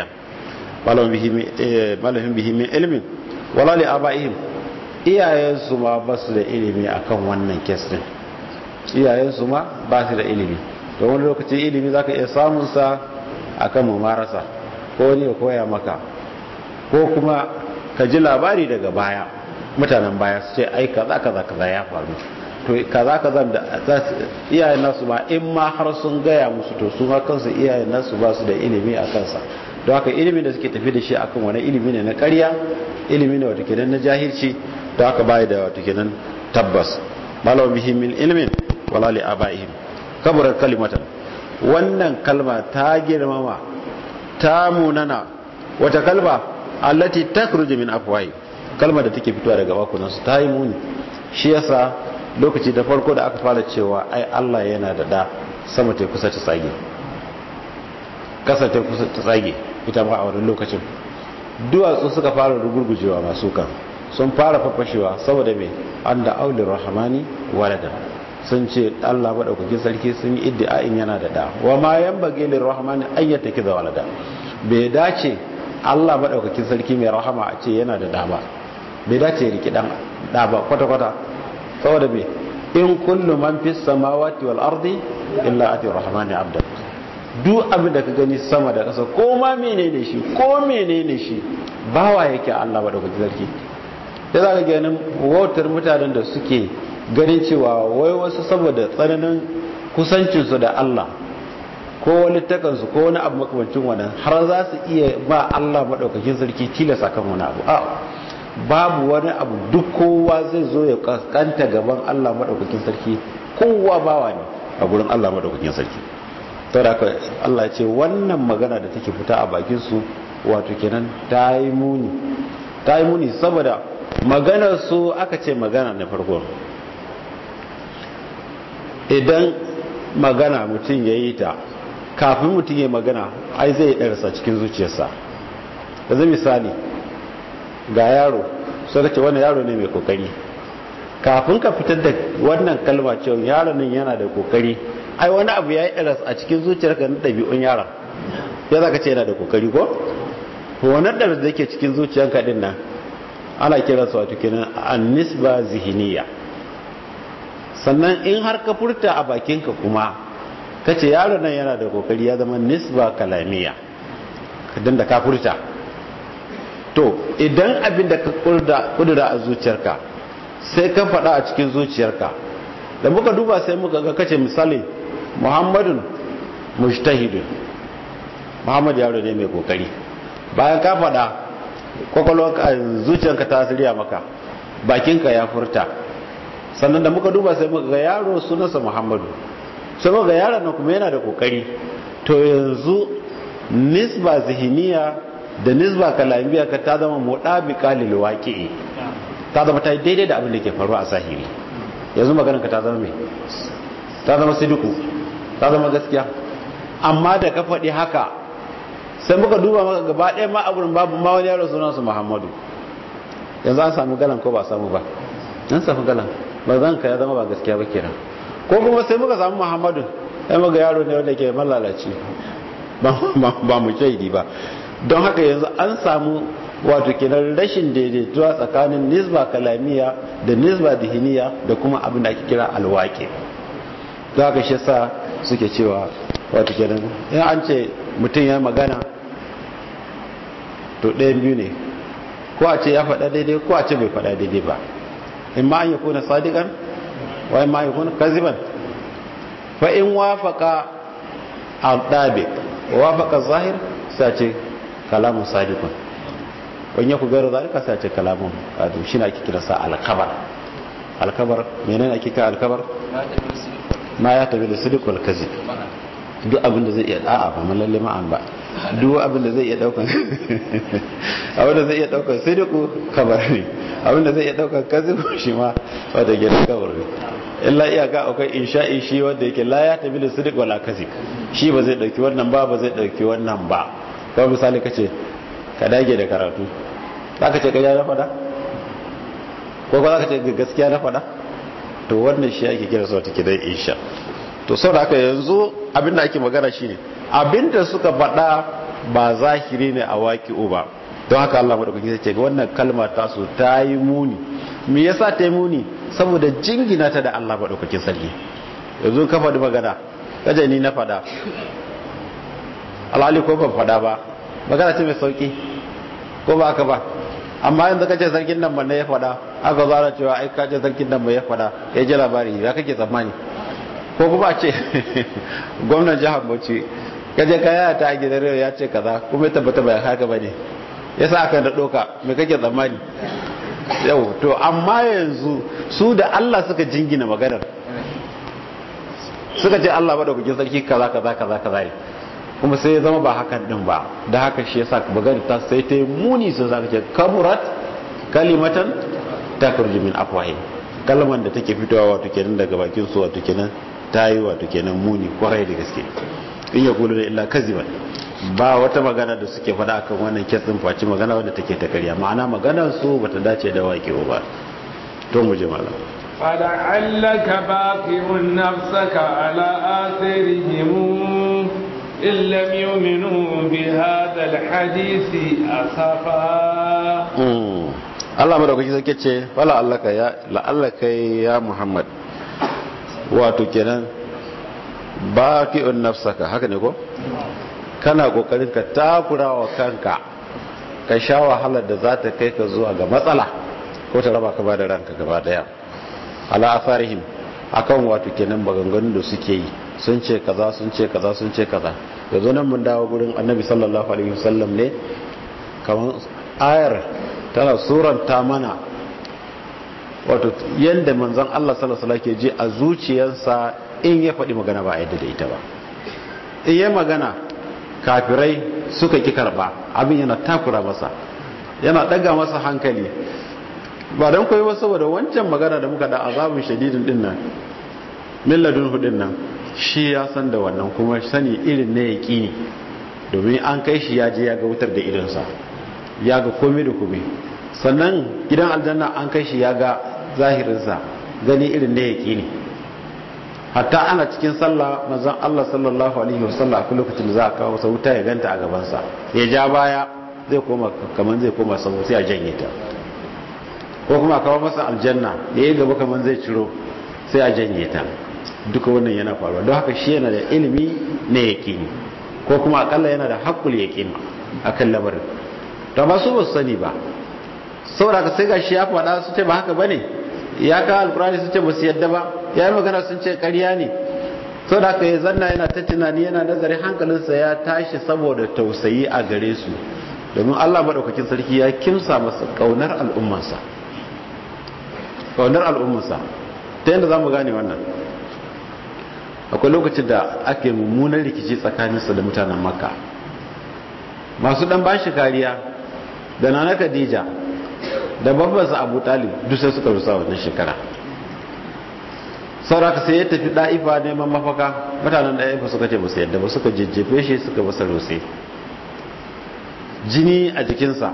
malahun bihi min ilimin wala li abaihim iyayensu ma ba su da ilimi akan wannan kes din iyayensu ma ba su da ilimi da wani lokacin ilimi zaka iya samun sa akan mumarasa ko ne ya koya maka ko kuma ka ji labari daga baya mutanen baya su ce ai kaza kaza kaza ya faru to kaza kaza da iyayen nasu ma in ma har sun gaya musu to su ma kansu iyayen nasu ba su da ilimi a kansa don haka ilimin da suke tafi da shi akan wani ilimi ne na ƙarya ilimi ne wata kenan na jahilci don haka bai da wata kenan tabbas malawa bihi min ilmin wala li abaihim kaburar kalimatan wannan kalma ta girmama ta munana wata kalma allati takhruju min afwahi kalma da take fitowa daga bakunan su ta yi muni shi yasa lokaci da farko da aka fara cewa ai Allah yana da da sama ta kusa ta tsage kasa ta kusa ta tsage ita ma a wannan lokacin duwatsu suka fara rugurgujewa masu kan sun fara fafashewa saboda mai an da aulin rahamani walada sun ce allah maɗaukakin sarki sun yi iddi'a'in yana da da wa ma yan bage lin rahamani ayyata kiza walada bai dace allah maɗaukakin sarki mai rahama a ce yana da da ba bai dace ya riki dan da ba kwata-kwata saboda mai in kullu man fi samawati wal ardi illa ati rahmani abdan duk abin da ka gani sama da ƙasa ko ma menene shi ko menene shi bawa yake Allah ba da kuke sarki da za ka ganin wautar mutanen da suke ganin cewa wai wasu saboda tsananin kusancinsu da Allah ko wani takansu ko wani abu makamancin wannan har za su iya ba Allah maɗaukakin sarki tilasa kan wani abu a babu wani abu duk kowa zai zo ya kaskanta gaban Allah maɗaukakin sarki kowa bawa ne a gurin Allah maɗaukakin sarki saboda haka Allah ce wannan magana da take fita a bakin su wato kenan ta yi muni ta yi muni saboda maganar su aka ce magana na farko idan magana mutum ya yi ta kafin mutum ya magana ai zai ɗarsa cikin zuciyarsa da zai misali ga yaro sai ka ce wannan yaro ne mai kokari kafin ka fitar da wannan kalma cewa yaron nan yana da kokari ai wani abu ya yi iras a cikin zuciyarka na ɗabi'un yaron ya za ka ce yana da kokari ko? wannan ɗarar da ke cikin zuciyarka ɗin nan ana kira su wato kenan an nisba zihiniya sannan in har ka furta a bakinka kuma ka ce yaron nan yana da kokari ya zama nisba kalamiya kadan da ka furta to idan abin da ka kudura a zuciyarka sai ka faɗa a cikin zuciyarka da muka duba sai muka ga kace misali muhammadun mujtahidun muhammad yaro ne mai kokari bayan ka faɗa kwakwalwarka zuciyarka ta shirya maka bakinka ya furta sannan da muka duba sai muka ga yaro sunansa muhammadu sai muka ga yaron nan kuma yana da kokari to yanzu nisba zihiniya da nisba kalamiya ka ta zama muɗabiƙa lil waqi'i ta zama ta yi daidai da abin da ke faruwa a zahiri yanzu maganar ka ta zama mai ta zama sidiku ta zama gaskiya amma da ka faɗi haka sai muka duba maka gaba ɗaya ma aburin babu ma wani yaro sunansu muhammadu yanzu an samu galan ko ba samu ba an samu galan ba zan ka ya zama ba gaskiya ba kenan ko kuma sai muka samu muhammadu sai muka yaro ne wanda ke malalaci ba mu shaidi ba don haka yanzu an samu wato kenan rashin daidaituwa tsakanin nisba kalamiya da nisba dihiniya da kuma abin da ake kira alwaƙi don haka shi sa suke cewa wato kenan in an ce mutum ya magana to ɗayan biyu ne ko a ce ya faɗa daidai ko a ce bai faɗa daidai ba in ma an yi kuna sadiƙan wa in ma an yi kuna kaziban fa in wafaka al-dabi wafaka zahir sai ce kalamun sadiqun wani ya ku garo zalika sai ce kalamun adu shi na ake kira sa alkabar alkabar menene ake kira alkabar ma ya tabi da sidiq wal kazib duk abin da zai iya da'a ba malalle ma'an ba duk abin da zai iya daukan abin da zai iya daukan sidiq kabar ne abin da zai iya daukan kazib shi ma wanda ke da kabar ne illa iyaka akwai insha'i shi wanda yake la ya tabi da sidiq wal kazib shi ba zai dauki wannan ba ba zai dauki wannan ba kawai misali kace ka dage da karatu za ka ce ka na fada ko ko za ka ce gaskiya na fada to wannan shi ake kira sauta ke dai insha to sau da aka yanzu abinda ake magana shi ne abinda suka fada ba zahiri ne a waki ba don haka Allah maɗaukaki sai ce ga wannan kalma ta su ta yi muni me yasa ta yi muni saboda jingina ta da Allah maɗaukakin sarki yanzu ka faɗi magana kaje ni na fada alhali ko ban fada ba magana ce mai sauki ko ba ka ba amma yanzu kace sarkin nan ban ya fada aka zara cewa ai kace sarkin nan ya fada ya ji labari ya kake tsammani ko kuma ce gwamnan jihar Bauchi kaje kaya ta gidan rewa ya ce kaza kuma ya tabbata bai haka bane yasa aka da doka me kake tsammani yau to amma yanzu su da Allah suka jingina maganar suka ce Allah madaukakin sarki kaza kaza kaza kaza ne kuma sai ya zama ba hakan din ba da haka shi yasa magana ta sai ta yi muni sun zaka ce kaburat kalimatan takurju min afwahi kalman da take fitowa wato kenan daga bakin su wato kenan ta yi wato kenan muni kwarai da gaske in ya kulu da illa kaziban ba wata magana da suke faɗa akan wannan kitsin faci magana wadda take ta karya ma'ana maganar su bata dace da waƙewa ba to mu je malam فلعلك باقع نفسك على آثارهم إن لم يؤمنوا بهذا الحديث أسفا Allah madaukaki sai ce wala allaka ya la allaka ya Muhammad wato kenan baqi'un nafsaka haka ne ko kana kokarin ka takura wa kanka ka sha wahalar da za ta kai ka zuwa ga matsala ko ta raba ka ba da ranka gaba daya ala afarihim akan wato kenan maganganun da suke yi sun ce kaza sun ce kaza sun ce kaza yanzu nan mun dawo gurin annabi sallallahu alaihi wasallam ne kamar ayar tana suranta mana wato yanda manzon Allah sallallahu alaihi ke ji a zuciyarsa in ya faɗi magana ba a yadda da ita ba in ya magana kafirai suka ki karba abin yana takura masa yana daga masa hankali ba don koyi ba saboda wancan magana da muka da azabin shadidin din nan milladun hudin nan shi ya san da wannan kuma sani irin na yaƙini domin an kai shi ya je ya ga wutar da idonsa ya ga komai da komai sannan gidan aljanna an kai shi ya ga zahirinsa gani irin na yaƙini hatta ana cikin sallah manzon Allah sallallahu alaihi wasallam a lokacin da za a kawo masa wuta ya ganta a gabansa ya ja baya zai koma kaman zai koma sabo sai a janye ta ko kuma a kawo masa aljanna ya yi gaba kaman zai ciro sai a janye ta duka wannan yana faruwa don haka shi yana da ilimi na yaƙini ko kuma akalla yana da haƙul yaƙini a kan lamarin to ba su ba su sani ba saboda ka sai ga shi ya faɗa su ce ba haka ba ne ya kawo alkurani su ce ba su yadda ba ya yi magana sun ce ƙarya ne saboda haka ya zanna yana ta tunani yana nazarin hankalinsa ya tashi saboda tausayi a gare su domin Allah maɗaukakin sarki ya kimsa masa ƙaunar al'ummansa ƙaunar al'ummansa ta yadda za mu gane wannan akwai lokacin da ake mummunan rikici tsakaninsa da mutanen makka masu ɗan bashi kariya da nana khadija da babbansa abu talib duk sai suka rusa wannan shekara sauraka sai ya tafi ɗa'ifa neman mafaka mutanen ɗa'ifa suka ce basu yadda ba suka jejjefe shi suka basa rose jini a jikinsa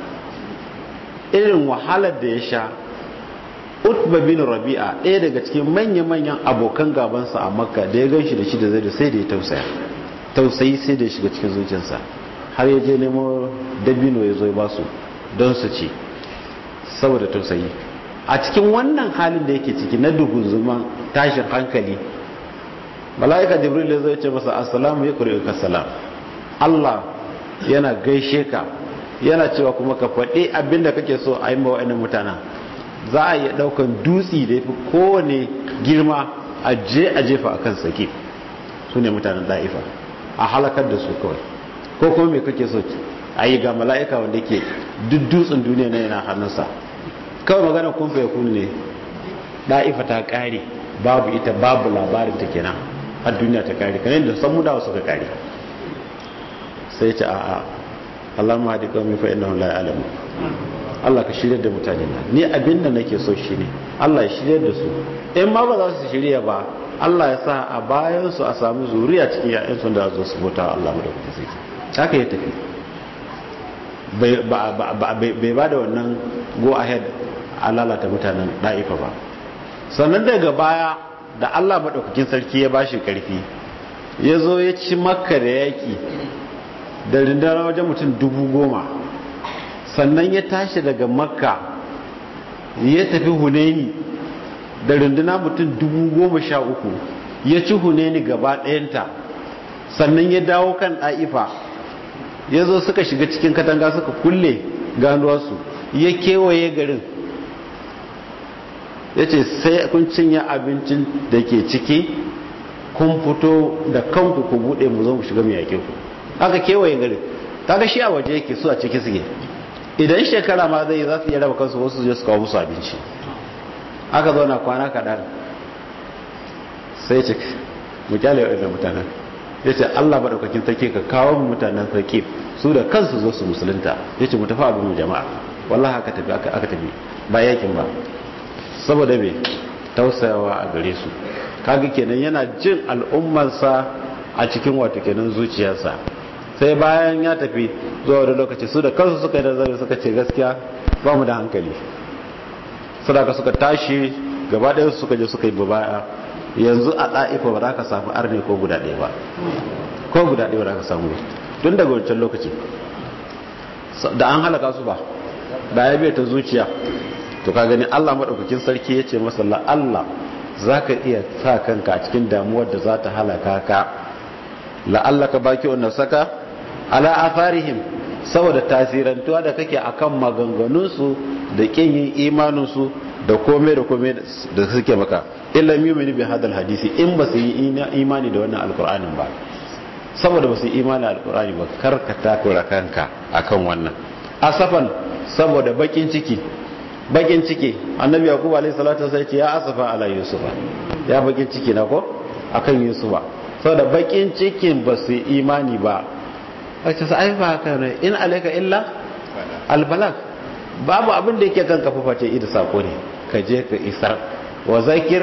irin wahalar da ya sha utba bin rabi'a ɗaya daga cikin manya-manyan abokan gabansa a makka da ya ganshi da shi da zai da sai da ya tausaya tausayi sai da ya shiga cikin zuciyarsa har ya je nemo dabino ya zo ya basu don su ci saboda tausayi a cikin wannan halin da yake ciki na dugunzuman tashin hankali mala'ika jibril ya zai ce masa assalamu ya kuri ka salam Allah yana gaishe ka yana cewa kuma ka faɗi abinda kake so a yi mawa'inin mutanen za a iya ɗaukan dutsi da ya fi kowane girma a je a jefa a kan sake su ne mutanen da'ifa a halakar da su kawai ko kuma me kake so a yi ga mala'ika wanda ke duk dutsen duniya na yana hannunsa kawai magana kun fa yakun ne da'ifa ta kare babu ita babu labarin ta kenan har duniya ta kare kan yadda san mudawa suka kare sai ce a'a Allah ma hadi kawai fa innahu la ya'lamu Allah ka shirya da mutane na ni abin da nake so shi ne Allah ya shirya da su in ma ba za su shirya ba Allah ya sa a bayan su a samu zuriya cikin ya'yan sun da zo su bauta Allah mu da kuma sai haka ya tafi bai ba da wannan go ahead a lalata mutanen da'ifa ba sannan daga baya da allah maɗaukakin sarki ya bashi ƙarfi ya zo ya ci makka da yaƙi da rindara wajen mutum dubu goma sannan ya tashi daga makka ya tafi huneni da rinduna mutum dubu goma sha uku ya ci huneni gaba ɗayanta sannan ya dawo kan ɗa'ifa ya zo suka shiga cikin katanga suka kulle ganuwarsu ya kewaye garin ya ce sai kun cinye abincin da ke ciki kun fito da kanku ku buɗe mu zo mu shiga mai yake ku aka kewaye garin kaga shi a waje yake su a ciki suke idan shekara ma zai za su iya raba kansu wasu zai su kawo musu abinci aka zo na kwana kaɗan sai ce mu kyale waɗanda mutanen ya ce allah maɗaukakin take ka kawo mu mutanen sarki su da kansu zo su musulunta ya ce mu tafi abin mu jama'a wallah aka tafi aka tafi ba yakin ba saboda me tausayawa a gare su kaga kenan yana jin al'ummarsa a cikin wato kenan zuciyarsa sai bayan ya tafi zuwa wani lokaci su da kansu suka yi nazari suka ce gaskiya ba mu da hankali sadaka suka tashi gaba ɗaya suka je suka yi baya yanzu a ɗa'ifa ba za ka samu arne ko guda ɗaya ba ko guda ɗaya ba za ka samu tun daga wancan lokaci da an halaka su ba da ya biya ta zuciya to ka gani Allah maɗaukakin sarki ya ce masa Allah za ka iya sa kanka a cikin damuwar da za ta halaka ka la'alla ka baki wannan saka ala afarihim saboda tasirantuwa da kake akan maganganunsu da kin yin imaninsu da komai da komai da suke maka illa yu'minu bi hadal hadisi in ba su yi imani da wannan alkur'anin ba saboda ba su yi imani alkur'ani ba kar ka takura kanka akan wannan asafan saboda bakin ciki bakin ciki annabi yaqub alayhi salatu sai ce ya asafa ala yusufa ya bakin ciki na ko akan yusufa saboda bakin cikin ba su imani ba wace sai ba haka ne in alayka illa albalag babu abin da yake kan kafa face ida sako ne ka je ka isar wa zakir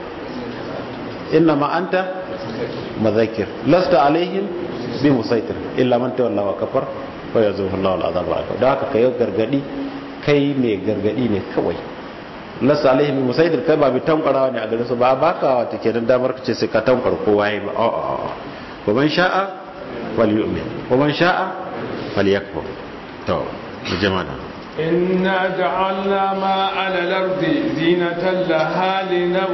inna ma anta madhakir lasta alaihim bi musaitir illa man tawalla wa kafar wa yazuhu Allahu al'azab al'akbar da haka kai gargadi kai mai gargadi ne kawai lasta alaihim bi musaitir kai ba bi tankwarawa ne a garin su ba baka wata kenan damar ka ce sai ka tankwar kowa yi ba a a a wa man sha'a falyu'min wa man sha'a falyakfur to jama'a إنا جعلنا ما على الأرض زينة لها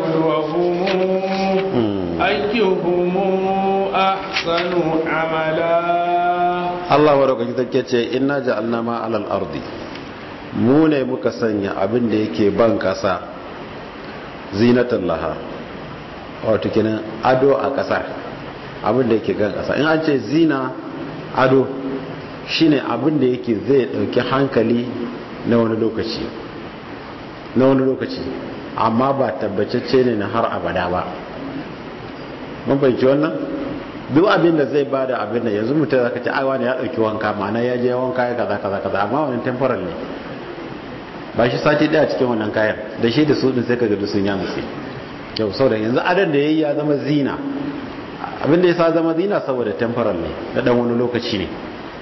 لنبلوهم أيهم أحسن عملا Allah wa roƙa kita ce inna ja'alna ma alal ardi mu ne muka sanya abin da yake ban kasa zinatan laha wato kenan ado a ƙasar abin da yake kan ƙasa in an ce zina ado shine abin da yake zai dauki hankali na wani lokaci na wani lokaci amma ba tabbacacce ne na har abada ba mun fahimci wannan duk abin da zai bada abin da yanzu mutum zaka ce aiwa ne ya dauki wanka ma'ana ya je wanka ya kaza kaza kaza amma wannan temporal ne ba shi sati daya cikin wannan kayan da shi da su din sai kaga duk sun ya musu yau saboda yanzu adan da yayi ya zama zina abin da ya sa zama zina saboda temporal ne da dan wani lokaci ne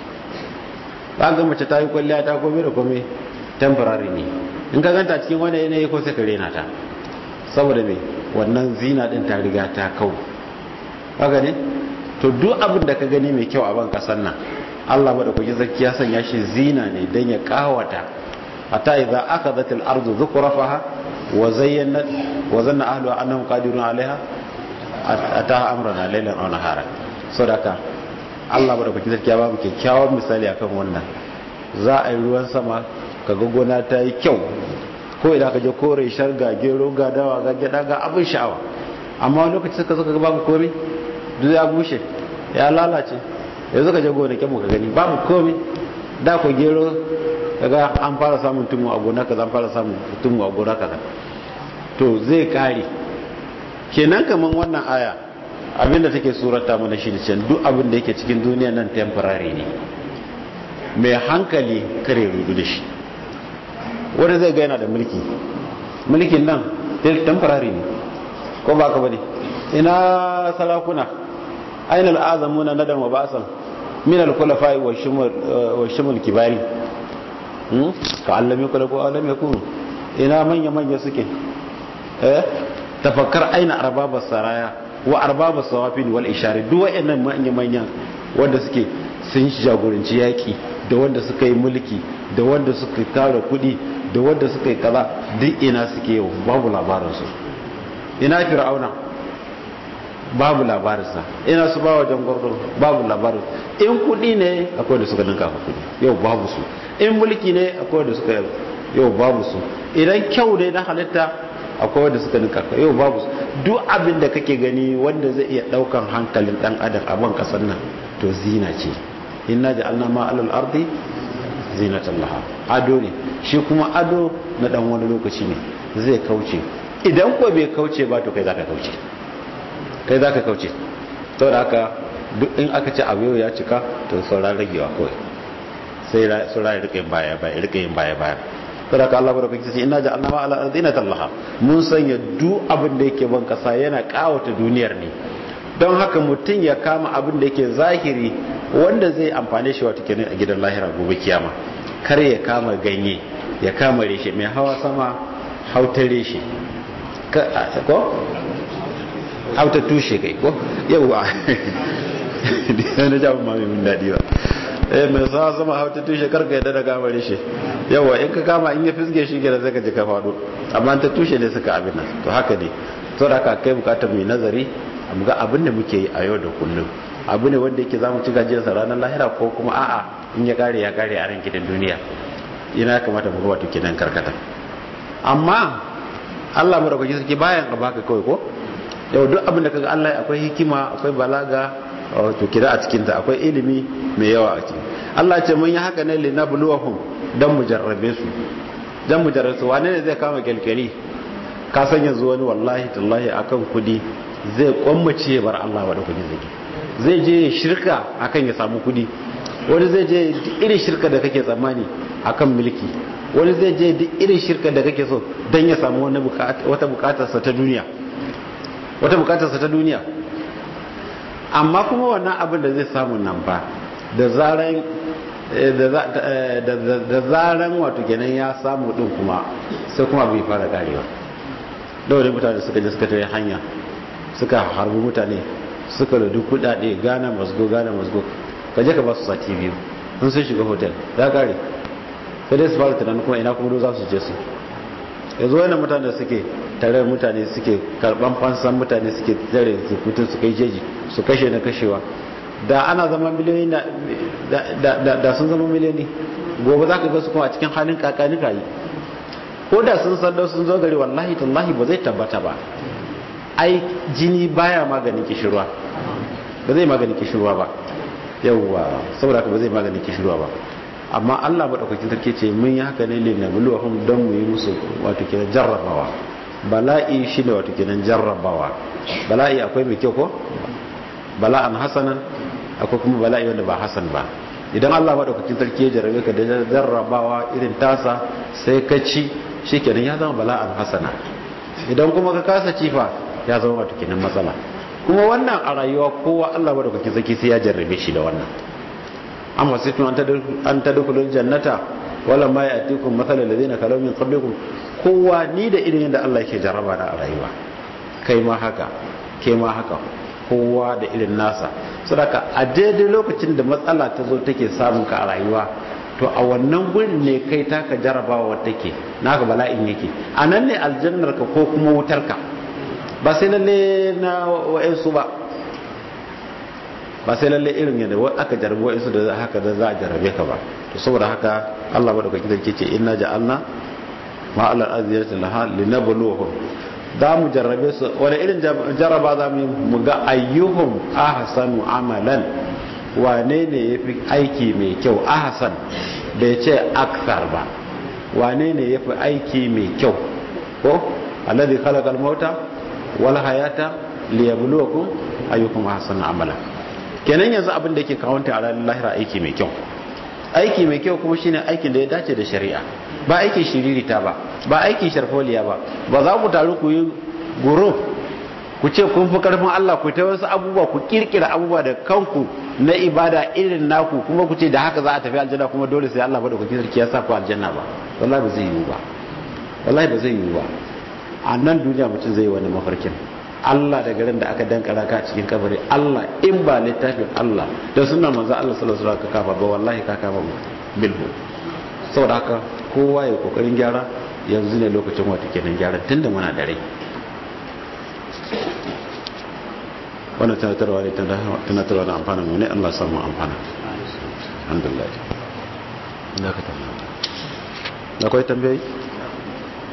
ba ga mace ta yi kwalliya ta komai da komai temporary ne in ka ganta cikin wani yanayi ko sai ka rena ta saboda me wannan zina din ta riga ta kau haka ne to duk abin da ka gani mai kyau a ban kasan nan Allah bada kuji zaki ya sanya shi zina ne dan ya kawata hatta idza akhadhat al-ardu dhukrafaha wa zayyanat wa zanna ahluha annahum qadirun 'alayha ataha amrana laylan aw nahara sadaka Allah bada kuji zaki ya ba mu kyakkyawan misali akan wannan za a yi ruwan sama kaga gona ta yi kyau ko idan ka je kore sharga gero ga dawa ga gyada ga abin sha'awa amma wani lokaci suka zo ka babu komai duk ya bushe ya lalace yanzu ka je gonakin mu ka gani babu komai da ku gero kaga an fara samun tumu a gona kaza an fara samun tumu a gona kaza to zai kare kenan kaman wannan aya abinda take surata mana shi da can duk abin da yake cikin duniya nan temporary ne mai hankali kare rudu da shi wanda zai ga yana da mulki mulkin nan temporary ne ko ba ka bane ina sarakuna aina al'azamuna nadan wa ba'san min al-khulafa'i wa shumul wa shumul kibari hmm ka allami kula ko alam yakun ina manya manya suke eh tafakkar aina arbabas saraya wa arbabas sawafin wal ishari duk wayannan manya manya wanda suke sun jagoranci yaki da wanda suka yi mulki da wanda suka tara kudi da wanda suka yi kaza duk ina suke yau babu labarinsu ina fir'auna babu labarinsa ina su ba wajen gwardo babu labarin in kudi ne akwai da suka ninka ka kudi yau babu su in mulki ne akwai da suka yau babu su idan kyau ne na halitta akwai wanda suka ninka ka yau babu su duk abin da kake gani wanda zai iya daukan hankalin dan adam a ban kasar nan to zina ce inna ja'alna ma alal ardi zinatan laha ado ne shi kuma ado na dan wani lokaci ne zai kauce idan ko bai kauce ba to kai zaka kauce kai zaka kauce saboda haka duk in aka ce abu ya cika to sauran ragewa kawai sai sauran ya rika yin baya baya rika yin baya baya saboda haka Allah baraka ce inna ja'alna ma alal ardi zinatan laha mun sanya duk abin da yake ban kasa yana kawata duniyar ne don haka mutum ya kama abin da yake zahiri wanda zai amfane shi wata kenan a gidan lahira gobe kiyama kar ya kama ganye ya kama reshe mai hawa sama hauta reshe ko hauta tushe kai ko yauwa na jami'in mami min daɗi ba eh mai sa sama hauta tushe karka yadda da kama reshe yauwa in ka kama in ya fisge shi gida zai ka ji ka faɗo amma ta tushe ne suka abin nan to haka ne to da ka kai bukatar mai nazari mu ga abin da muke yi a yau da kullum abu ne wanda yake zamu ci gajiyarsa ranar lahira ko kuma a'a in ya kare ya kare a ran gidan duniya ina kamata mu ga wato kidan karkata amma Allah mu dauki sarki bayan ka baka kawai ko yau duk abin da kaga Allah akwai hikima akwai balaga wato kida a cikin ta akwai ilimi mai yawa a cikin Allah ce mun yi haka ne li nabluwahum dan mu jarrabe su dan mu jarrabe su wane ne zai kama kelkeli ka san yanzu wani wallahi tallahi akan kudi zai kwammace ya bar Allah wa da kudi zai zai je shirka akan ya samu kudi wani zai je irin shirka da kake tsammani akan mulki wani zai je duk irin shirka da kake so don ya samu wata bukatarsa ta duniya wata bukatarsa ta duniya amma kuma wannan abin da zai samu nan ba da zaran da zaran wato kenan ya samu din kuma sai kuma bai fara karewa da wani mutane suka je suka tare hanya suka harbi mutane suka da duk kudade gana masgo gana masgo ka je ka ba su sati biyu sun sun shiga hotel ya kare sai dai su fara tunanin kuma ina kuma za su je su yanzu wani mutane da suke tare mutane suke karban fansan mutane suke tare su fito su kai jeji su kashe na kashewa da ana zama miliyoyi da sun zama miliyoyi gobe za ka ga su kuma a cikin halin kakani kayi ko da sun sando sun zo gari wallahi tallahi ba zai tabbata ba ai jini baya maganin kishirwa ba zai maganin kishirwa ba yawwa saboda haka ba zai maganin kishirwa ba amma Allah madaukakin sarki ce mun yi haka ne lin nabluwahum don mu yi musu wato kenan jarrabawa bala'i shine wato kenan jarrabawa bala'i akwai mai kyau ko bala'an hasanan akwai kuma bala'i wanda ba hasan ba idan Allah madaukakin sarki ya jarrabe ka da jarrabawa irin tasa sai ka ci shikenan ya zama bala'an hasana idan kuma ka kasa cifa ya zama wato kenan matsala kuma wannan a rayuwa kowa Allah madaukakin sarki sai ya jarrabe shi da wannan amma sai tun an tadkhulul jannata wala ma ya'tikum mathalul ladina kalaw min qablikum kowa ni da irin yadda Allah yake jarraba na a rayuwa kai ma haka kai ma haka kowa da irin nasa saboda a daidai lokacin da matsala ta zo take samun ka a rayuwa to a wannan gurin ne kai taka jarabawa take naka bala'in yake a nan ne aljannar ka ko kuma wutar ka ba sai lalle na wa'ansu ba ba sai lalle irin yadda aka jarabi wa'ansu da haka da za a jarabe ka ba to saboda haka Allah madaukakin sarki ce inna ja'alna ma ala aziyati laha linabluwahum za mu jarrabe su wani irin jarraba za mu mu ga ayyuhum ahsanu amalan wane ne yafi aiki mai kyau ahsan bai ce akthar ba wane ne yafi aiki mai kyau ko alladhi khalaqa al-mauta wal hayata liyabluwakum ayyukum ahsanu amala kenan yanzu abin da yake kawanta a ranar lahira aiki mai kyau aiki mai kyau kuma shine aikin da ya dace da shari'a ba aikin shiririta ba ba aikin sharfoliya ba ba za ku taru ku yi guru ku ce kun fi karfin Allah ku ta wasu abubuwa ku kirkira abubuwa da kanku na ibada irin naku kuma ku ce da haka za a tafi aljanna kuma dole sai Allah madaukakin sarki ya sa ku aljanna ba wallahi ba zai yiwu ba wallahi ba zai yiwu ba a nan duniya mutum zai yi wani mafarkin Allah da garin da aka dankara ka cikin kabari Allah in ba littafin Allah da sunan manzo Allah sallallahu alaihi wasallam ka kafa ba wallahi ka kafa bilhu saboda haka kowa ya kokarin gyara yanzu ne lokacin wata kenan gyara tunda muna da rai wannan tunatarwa ne tunatarwa na amfana mu ne Allah samu amfana alhamdulillah da ka tambaya akwai tambayi